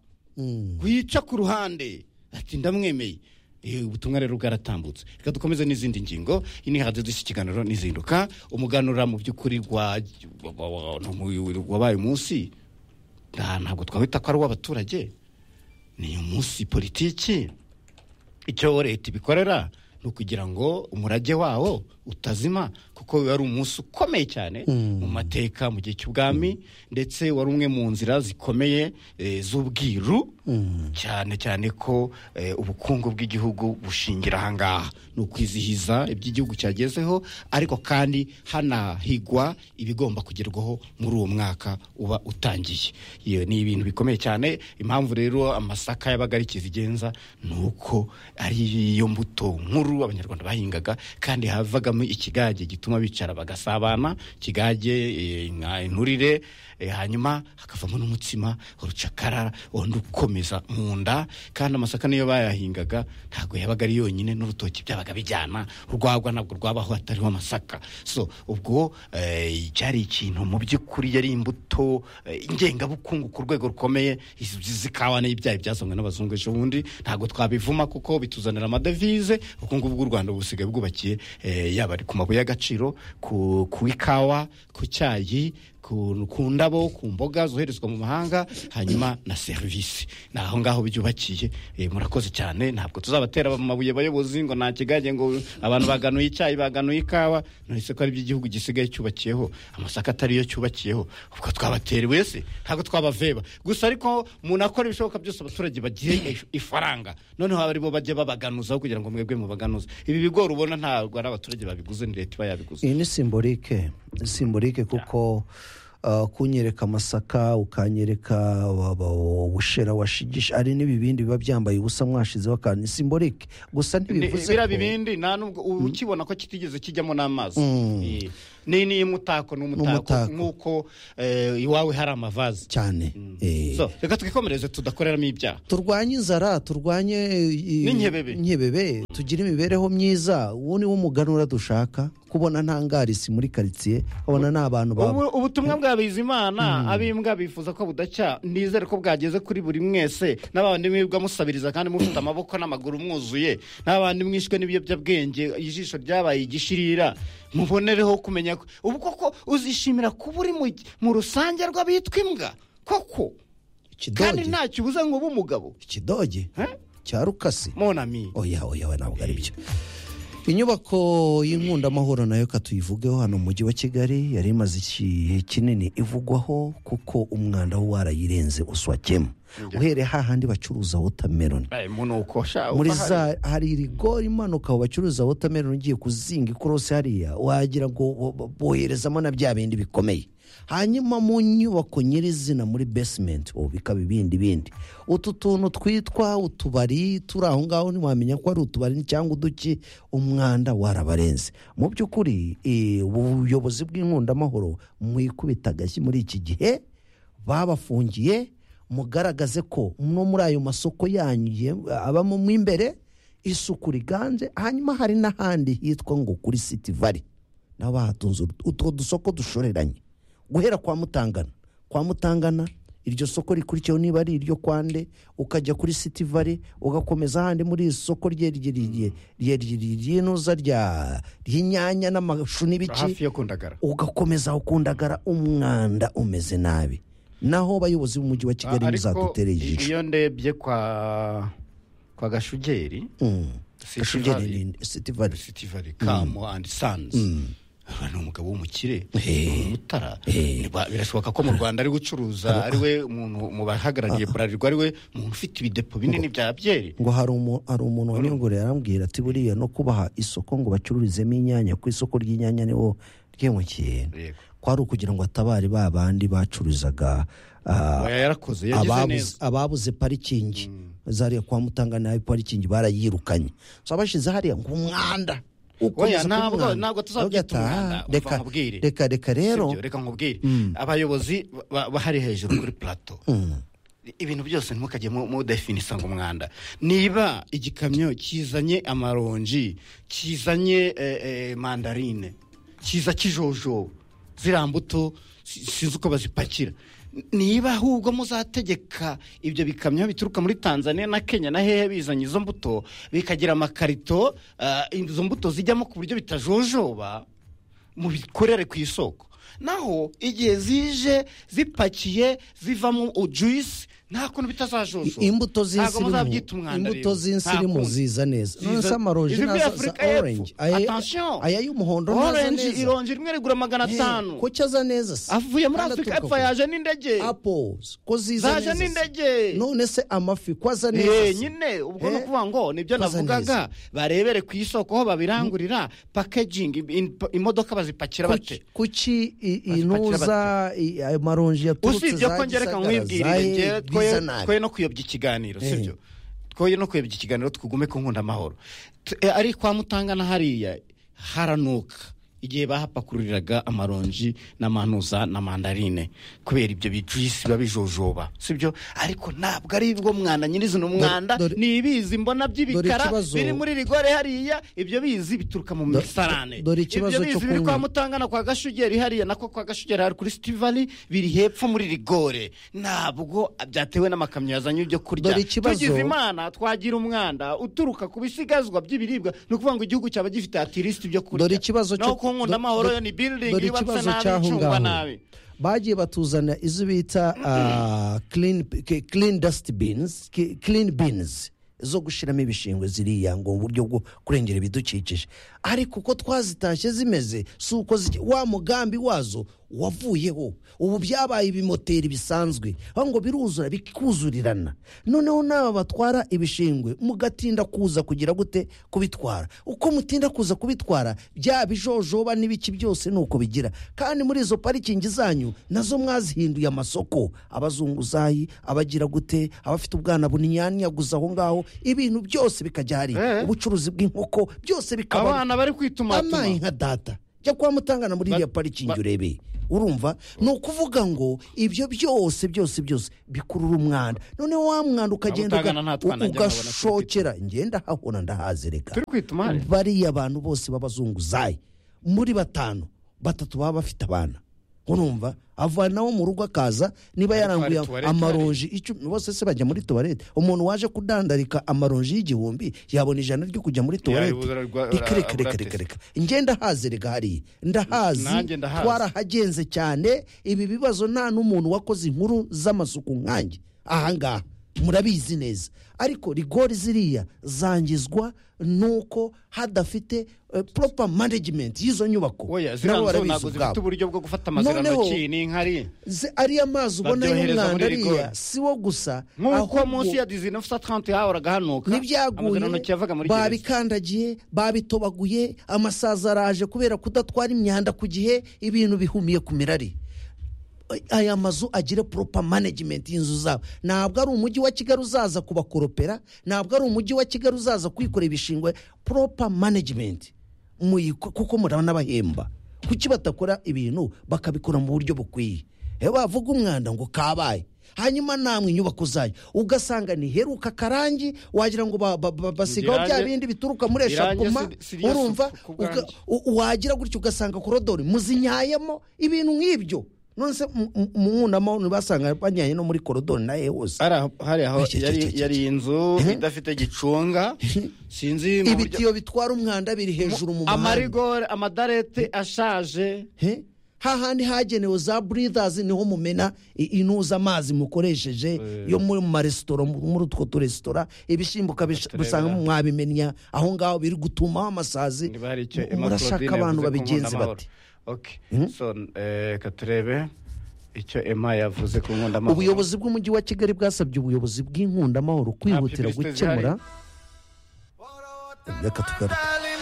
wica ku ruhande ati ndamwemeye Eh, ubutumwa rero bwaratambutse reka dukomeze n'izindi ngingo iyi ni hadiyo dushya ikiganiro n'izinduka umuganura mu by'ukuri rwa wa- wa- wa- wabaye umunsi nta- ntabwo twawita ko ari uw'abaturage ni umunsi politiki icyo leta ibikorera ni ukugira ngo umurage wawo utazima kuko wari umunsi ukomeye cyane mu mateka mu gihe cy'ubwami ndetse wari umwe mu nzira zikomeye eh, z'ubwiru cyane cyane ko eh, ubukungu bw'igihugu bushingira aha ngaha ni ukwizihiza ibyo igihugu cyagezeho ariko kandi hanahigwa ibigomba kugerwaho muri uwo mwaka uba utangiye iyo ni ibintu bikomeye cyane impamvu rero amasaka yabaga ari kizigenza ni uko ari yo mbuto nkuru abanyarwanda bahingaga kandi havagamo ikigage gituma bicara bagasabana ikigage eh, inka inturire eh, hanyuma hakavamo n'umutsima urucakara wundi ukomeye kumesa mu nda kandi amasaka niyo bayahingaga ntabwo yabaga ari yonyine n'urutoki byabaga bijyana urwagwa ntabwo rwabaho hatariho amasaka so ubwo eh, cyari ikintu mu by'ukuri yari imbuto eh, ngengabukungu ku rwego rukomeye izi izi kawa n'ibyayi byazanywe n'abazungu ejo bundi ntabwo twabivuma kuko bituzanira amadevize ubukungu bw'u rwanda busigaye bwubakiye eh, yaba ari ku mabuye y'agaciro ku ku ikawa ku cyayi ku ku ndabo ku mboga zoherezwa mu mahanga hanyuma na serivisi ni aho ngaho byubakiye Eh, murakoze cyane ntabwo tuzabatera amabuye bayobozi ngo nta kigage ngo abantu baganuye icyayi baganuye ikawa nahise ko ari byo igihugu gisigaye cyubakiyeho amasaka atari yo cyubakiyeho ubwo twabatera wese ntabwo twabaveba gusa ariko umuntu akora ibishoboka byose abaturage bagiye ifaranga noneho abaribo bajya babaganuzaho kugira ngo mwebwe mubaganuze ibi bigori ubona ntabwo ari abaturage babiguze ni leta iba yabiguze iyi ni simbolike simbolike kuko uh, kunyereka amasaka ukanyereka wa- wa- ubushera washigisha ari n'ibibindi biba byambaye ubusa mwashizeho akantu ni simbolike gusa ntibivuze biriya ko- bibindi nta nubwo ukibona ko kitigeze kijyamo n'amazi Mm. Eh, ni ni umutako ni umutako N'umutako. nk'uko eh, iwawe hari amavaze cyane So, reka twikomereze tudakoreramo ibyaha turwanye inzara turwanye i- N'inkebebe. inkebebe tugire imibereho myiza uwo ni wo muganura dushaka kubona nta ngarisi muri karitsiye abona ni abantu baba Ubu- ubutumwa bwa bizimana abimbwa bifuza ko budacya nizere ko bwageze kuri buri mwese n'abandi mwibwa musabiriza kandi mufite amaboko n'amaguru mwuzuye n'abandi mwishwe n'ibiyobyabwenge ijisho ryabaye igishirira mubonereho kumenya ko- ubu koko uzishimira kuba uri mu- mu rusange rw'abitwa imbwa koko kandi ntacyo ubuze ngo ube umugabo ikidoge cya rukasi monami oya oya we ntabwo ari byo inyubako y'inkundaamahoro nayo katuyivugeho hano mu mujyi wa kigali yari imaze igihe kinini ivugwaho kuko umwanda wo warayirenze uswakemo uhereye hahandi bacuruza wotameroni muri za hari rigori imanuka aho bacuruza wotameroni ugiye kuzinga ikorosi hariya wagira ngo bo- bo- boherezamo na bya bindi bikomeye hanyuma mu nyubako nyirizina muri basementi ubu bikaba ibindi bindi utu tuntu twitwa utubari turi aho ngaho ntiwamenya ko ari utubari cyangwa uduki umwanda warabarenze mu by'ukuri eh, ubuyobozi bw'inkundamahoro mwikubita agashyi muri iki gihe babafungiye mugaragaze ko no muri ayo masoko yanyu ye- abamo mo imbere isuku riganje hanyuma hari n'ahandi hitwa ngo kuri siti vare nabo bahatunze ut- utwo dusoko dushoreranye guhera kwa mutangana kwa mutangana iryo soko rikurikiyeho niba ari iryo kwande ukajya kuri siti vare ugakomeza ahandi muri iri soko rye- rye- rye- rye- rye- ry'inuza rya- ry'inyanya n'amashu n'ibiki hafi yo kundagara ugakomeza ukundagara umwanda umeze nabi naho abayobozi b'umujyi wa kigali Ariko muzadutere ijisho iyo ndebye kwa kwa gashugeri Gashugeri ni sitivali sitivali kamu andi sanzi ni umugabo w'umukire ni umutara Ni ba- birashoboka ko mu rwanda ari gucuruza ari we umuntu mu bahagarariye burarirwa ari we umuntu ufite ibidepo binini bya byeri ngo hari umu- hari umuntu wanyongoreye arambwira ati buriya no kubaha isoko ngo bacururizemo inyanya ku isoko ry'inyanya niwo ryimukiye Yego. ko ari ukugira ngo atabare ba bandi bacururizaga ah, Oya, yarakoze yagize ababuze- neza ababuze parikingi zariya kwa mutanga nayo parikingi barayirukanye so abashize hariya ngo umwanda Oya, ukomeza ntabwo- k'umwanda. ntabwo Aravuga tuzabyita ati, "Ah, umwanda umva reka nkubwire reka reka rero Sibyo, reka nkubwire Mm. abayobozi ba- bahari hejuru kuri plato Mm. ibintu byose ntimukajye mu- mudefinisa ngo umwanda niba igikamyo kizanye amaronji kizanye eh, eh, mandarine kiza kijojoba ziriya mbuto si- sinzi uko bazipakira niba ahubwo muzategeka ibyo bikamyo bituruka muri tanzania na kenya na hehe bizanye izo mbuto bikagira amakarito ah, izo mbuto zijyamo ku buryo bitajojoba mubikorere ku isoko naho igihe zije zipakiye zivamo juice nta kuntu bitazajojoba Ntabwo imbuto z'insirimu muzabyita umwanda imbuto rero. z'insirimu Nta kundi. ziza neza Ziza- nonese amaronji Izi muri naza za Afurika y'Epfo. orange aya Attention. aya y'umuhondo naza Orange, neza ironji rimwe rigura magana Eh, atanu ko cyo aza neza se avuye muri Kandi afurika aturuka epfo kure. yaje n'indege apples ko ziza zaje neza se. n'indege none se amafi ko aza neza Eh, se? nyine ubwo Eh, ni ukuvuga ngo nibyo baza navugaga barebere ku isoko ho babirangurira packaging im- imodoka bazipakira bate kuki i- inuza i- ayo maronji yaturutse usibye ko ngereka nkwibwirire ngewe twoye- twoye no kuyobya ikiganiro Eh. sibyo twoye no kuyobya ikiganiro tugume ku nkunda amahoro T- eh, ari kwa mutangana hariya haranuka igihe bahapakururiraga amaronji n'amanuza na mandarine kubera ibyo bijuyisi biba bijojoba si byo ariko ntabwo ari bwo mwanda nyirizina umwanda ni ibizi mbona by'ibikara ikibazo- biri muri rigore hariya ibyo bizi bituruka mu Do- misarane dore ikibazo ibyo bizi cyo biri kwa kunywa. mutangana kwa gashugeri hariya nako kwa gashugeri hari kuri sitivali biri hepfo muri rigore ntabwo byatewe n'amakamyo yazanye ibyo kurya Dore ikibazo- tugize imana twagira umwanda uturuka ku bisigazwa by'ibiribwa ni ukuvuga ngo igihugu cyaba gifite atirisiti ibyo kurya dore ikibazo naho ku nkunda amahoro yo ni building dore yubatse ikibazo nabi cy'aho icungwa nabi ngaho bagiye batuzana izo bita ah, clean ke- clean dust bins ke- clean bins zo gushyiramo ibishingwe ziriya ngo mu buryo bwo kurengera ibidukikije ariko uko twazitashye zimeze si uko ziki- wa mugambi wazo wavuyeho ubu byabaye ibimoteri bisanzwe aho ngo biruzura bikuzurirana noneho n'aba batwara ibishingwe mugatinda kuza kugira gute kubitwara uko mutinda kuza kubitwara bya bijojoba n'ibiki byose ni uko bigira kandi muri izo parikingi zanyu nazo mwazihinduye amasoko abazunguzayi abagira gute abafite ubwana buninyanyaguza aho ngaho ibintu byose bikajya hariya ubucuruzi bw'inkoko byose bikaba abana bari kwitumatuma amayi nka data jya kwa mutangana muri iriya parikingi urebe urumva ni ukuvuga ngo ibyo byose byose byose bikurura umwanda noneho wa mwanda ukagenda Mutangana nta uga- twana njya nkabona turi ugashokera ngenda hahora ndahazi reka Turi kwituma hariya. bariya abantu bose b'abazunguzayi muri batanu batatu baba bafite abana urumva avanaho mu rugo akaza niba yaranguye tuwarete amaronji icumi bose se bajya muri tuwarete umuntu waje kudandarika amaronji y'igihumbi yabona ijana ryo kujya muri tuwarete Yaribuzara rwa- reka reka abura reka reka reka njye ndahazi reka hariya ndahazi Nanjye ndahazi. twarahagenze cyane ibi bibazo nta n'umuntu wakoze inkuru z'amasuku nkanjye ahangaha murabizi neza ariko rigori ziriya zangizwa nuko hadafite eh, proper management y'izo nyubako oya Nabo ziriya nzu barabizi ntabwo zifite ubwabo. uburyo bwo gufata amazirantoki Noneho- ni inkari Ze- ariya mazi ubona Baryohereza muri y'umwanda rigori. ariya si wo gusa nk'uko ahubwo- munsi ya 1930 yahoraga hanuka n'ibyaguye amazirantoki yavaga muri gereza babikandagiye babitobaguye amasazi araje kubera kudatwara imyanda ku gihe ibintu bihumiye ku mirari aya mazu agire proper management y'inzu zabo ntabwo ari umujyi wa kigali uzaza kubakoropera ntabwo ari umujyi wa kigali uzaza kwikorera ibishingwe proper management Muyiko- kuko muranabahemba kuki batakora ibintu bakabikora mu buryo bukwiye Eh, bavuga umwanda ngo kabaye hanyuma namwe inyubako zayo ugasanga ntiheruka karangi wagira ngo ba- ba- ba- basigaho bya Irangi- bindi bituruka muri irangi eshapuma si- si ryo si urumva ku uga- bwanjye. u- wagira gutya ugasanga korodori muzinyayemo ibintu nk'ibyo none se mu- mu- mu nkunamaho ntibasanga banyaye no muri korodori nayo hose hari aho- hari aho Cye, cye, yari cye, cye, yari inzu idafite gicunga sinzi mu buryo- ibitiyo bitwara umwanda biri hejuru mu muhanda amarigore amadarete ashaje He? hahandi hagenewe za buridazi niho mumena i- inuza amazi mukoresheje yo muri mu maresitora mu- muri utwo turesitora ibishyimbo ukabisanga mwabimenya aho ngaho biri gutumaho amasazi niba hari icyo murashaka Emma abantu Claudine yavuze babigenze ku bati nkundamahoro. Okay. so eh, reka turebe icyo ema yavuze ku nkundamahoro ubuyobozi bw'umujyi wa kigali bwasabye ubuyobozi bw'inkundamahoro kwihutira publicité gukemura reka tugaruke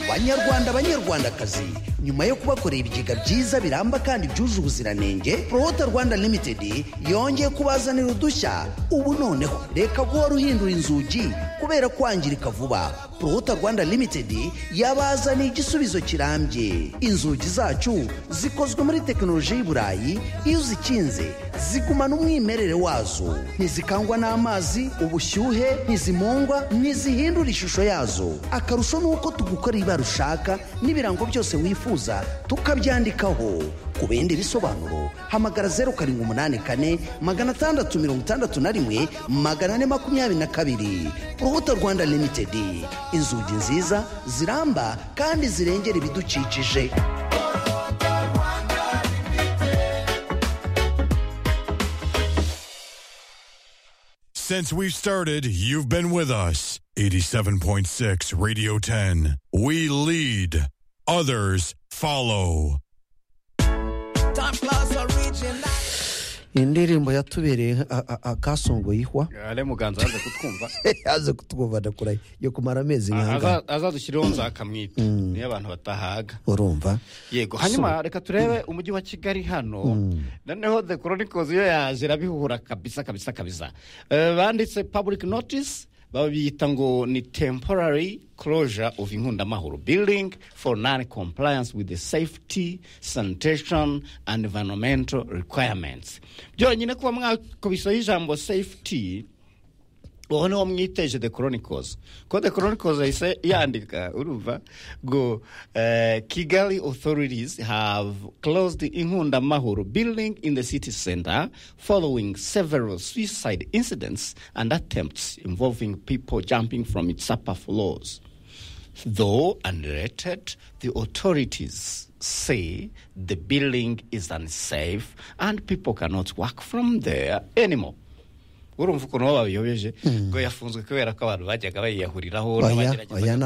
banyarwanda banyarwandakazi nyuma yo kubakorera ibigega byiza biramba kandi byuje ubuziranenge prota rwanda limitedi yongeye kubazanira udushya ubu noneho reka guhora uhindura inzugi kubera kwangirika vuba prota rwanda limitedi yabazaniye igisubizo kirambye inzugi zacu zikozwe muri tekinoloji y'i burayi iyo uzikinze zigumana umwimerere wazo ntizikangwa n'amazi ubushyuhe ntizimungwa ntizihindura ishusho yazo akarusho ni uko tugukorera ibara ushaka n'ibirango byose wifuza tukabyandikaho ku bindi bisobanuro hamagara zeru karindwi umunani kane magana atandatu mirongo itandatu na rimwe magana ane makumyabiri na kabiri urubuto rwanda limitedi inzugi nziza ziramba kandi zirengera ibidukikije Since we've started, you've been with us. 87.6 Radio 10. We lead, others follow. indirimbo yatubereye a- a- akasongo yihwa ale muganza yaza kutwumva yaze kutwumva ndakuraye yo kumara amezi nkanga Aza- azadushyirireho nzakamwita niyo abantu batahaga urumva yego hanyuma reka turebe umujyi wa kigali hano noneho the chronicles yo yaje irabihura kabisa kabisa kabisa Eh, banditse public notice baba biyita ngo ni temporary closure of inkundamahoro building for non compliance with the safety sanitation and environmental requirements byonyine kuba mwakubishaho ijambo safety uwo niwo mwiteje the chronicles ko the chronicles yahise yandika urumva ngo eh, kigali authorities have closed inkundamahoro building in the city center following several suicide incidents and attempts involving people jumping from its upper floors Though unrated, the authorities say the building is unsafe and people cannot work from there anymore. urumva ukuntu baba babiyobeje ngo yafunzwe kubera ko abantu bajyaga bayiyahuriraho Oya, n'abageragezaga oya,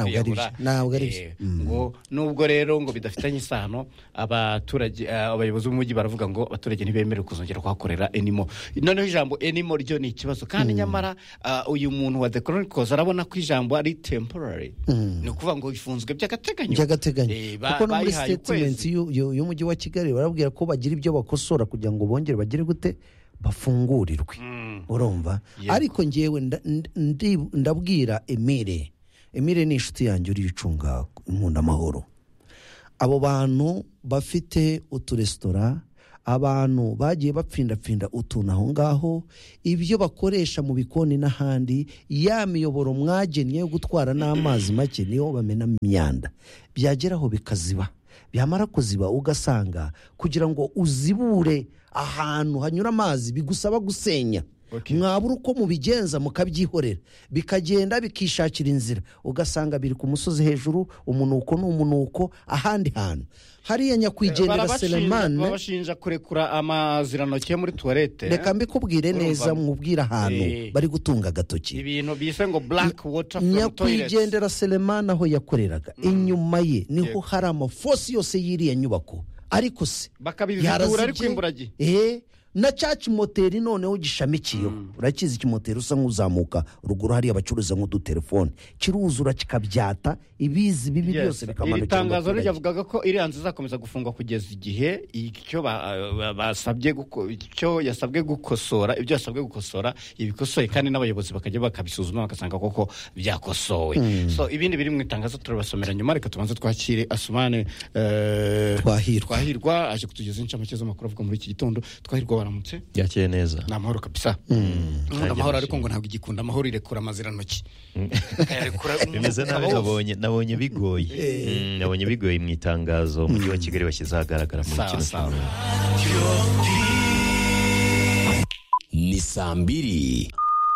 kuyiyahura. ntabwo ari byo, ntabwo ari byo. Eh, ngo nubwo rero ngo bidafitanye isano abaturage eh, abayobozi b'umujyi baravuga ngo abaturage ntibemerewe kuzongera kuhakorera enimo noneho ijambo enimo ryo ni ikibazo kandi nyamara ah, uyu muntu wa the chronicles arabona ko ijambo ari temporary ni ukuvuga ngo ifunzwe by'agateganyo by'agateganyo Eh, ba- kuko no muri bayihaye ukwezi. statement y'u- y'u- y'umujyi wa kigali barabwira ko bagira ibyo bakosora kugira ngo bongere bagire gute bafungurirwe urumva ariko ngewe nda- ndi- ndi- ndabwira emire emire ni inshuti yanjye uriyicunga inkundamahoro abo bantu bafite uturesitora abantu bagiye bapfindapfinda utuntu aho ngaho ibyo bakoresha mu bikoni n'ahandi ya miyoboro mwagennye yo gutwara n'amazi make niyo bamenamo imyanda byageraho bikaziba byamara kuziba ugasanga kugira ngo uzibure ahantu hanyura amazi bigusaba gusenya mwabura uko mubigenza mukabyihorera bikagenda bikishakira inzira ugasanga biri ku musozi hejuru umunuko ni umunuko ahandi hantu hariya nyakwigendera Barabashinja- selemani barabashinja kurekura amazirantoki yo muri tuwarete reka mbikubwire Urumva? neza mwubwire ahantu Eh. bari gutunga agatoki ibintu bise ngo black water from toilet nyakwigendera selemani aho yakoreraga inyuma ye niho hari amafosi yose y'iriya nyubako ariko se bakabizidura ariko yarazibye. imburagi Eh, na cya kimoteri noneho gishamikiyeho urakizi ikimoteri usa nk'uzamuka ruguru hariya bacuruza nk'udutelefone kiruzura kikabyata ibizi bibi byose iri bikamanukira mu tangazo baturage. ryavugaga ko iriya nzu izakomeza gufungwa kugeza igihe icyo ba- ba- basabye guko- icyo yasabwe gukosora ibyo yasabwe gukosora ibikosoye kandi n'abayobozi bakajya bakabisuzuma bagasanga koko byakosowe Mm. so ibindi biri mu itangazo turabasomera nyuma reka tubanze twakire asumane eh, Twahirwa. twahirwa aje kutugezaho inshamake z'amakuru avuga muri iki gitondo twahirwa baramutse byakeye neza ni amahoro kabisa nkunda amahoro ariko ngo ntabwo igikunda amahoro irekura amazirantoki bimeze nabi nabonye nabonye bigoye Mm, nabonye bigoye mu itangazo umujyi wa kigali bashyize ahagaragara muri Sawa, kino cyumweru ni saa mbiri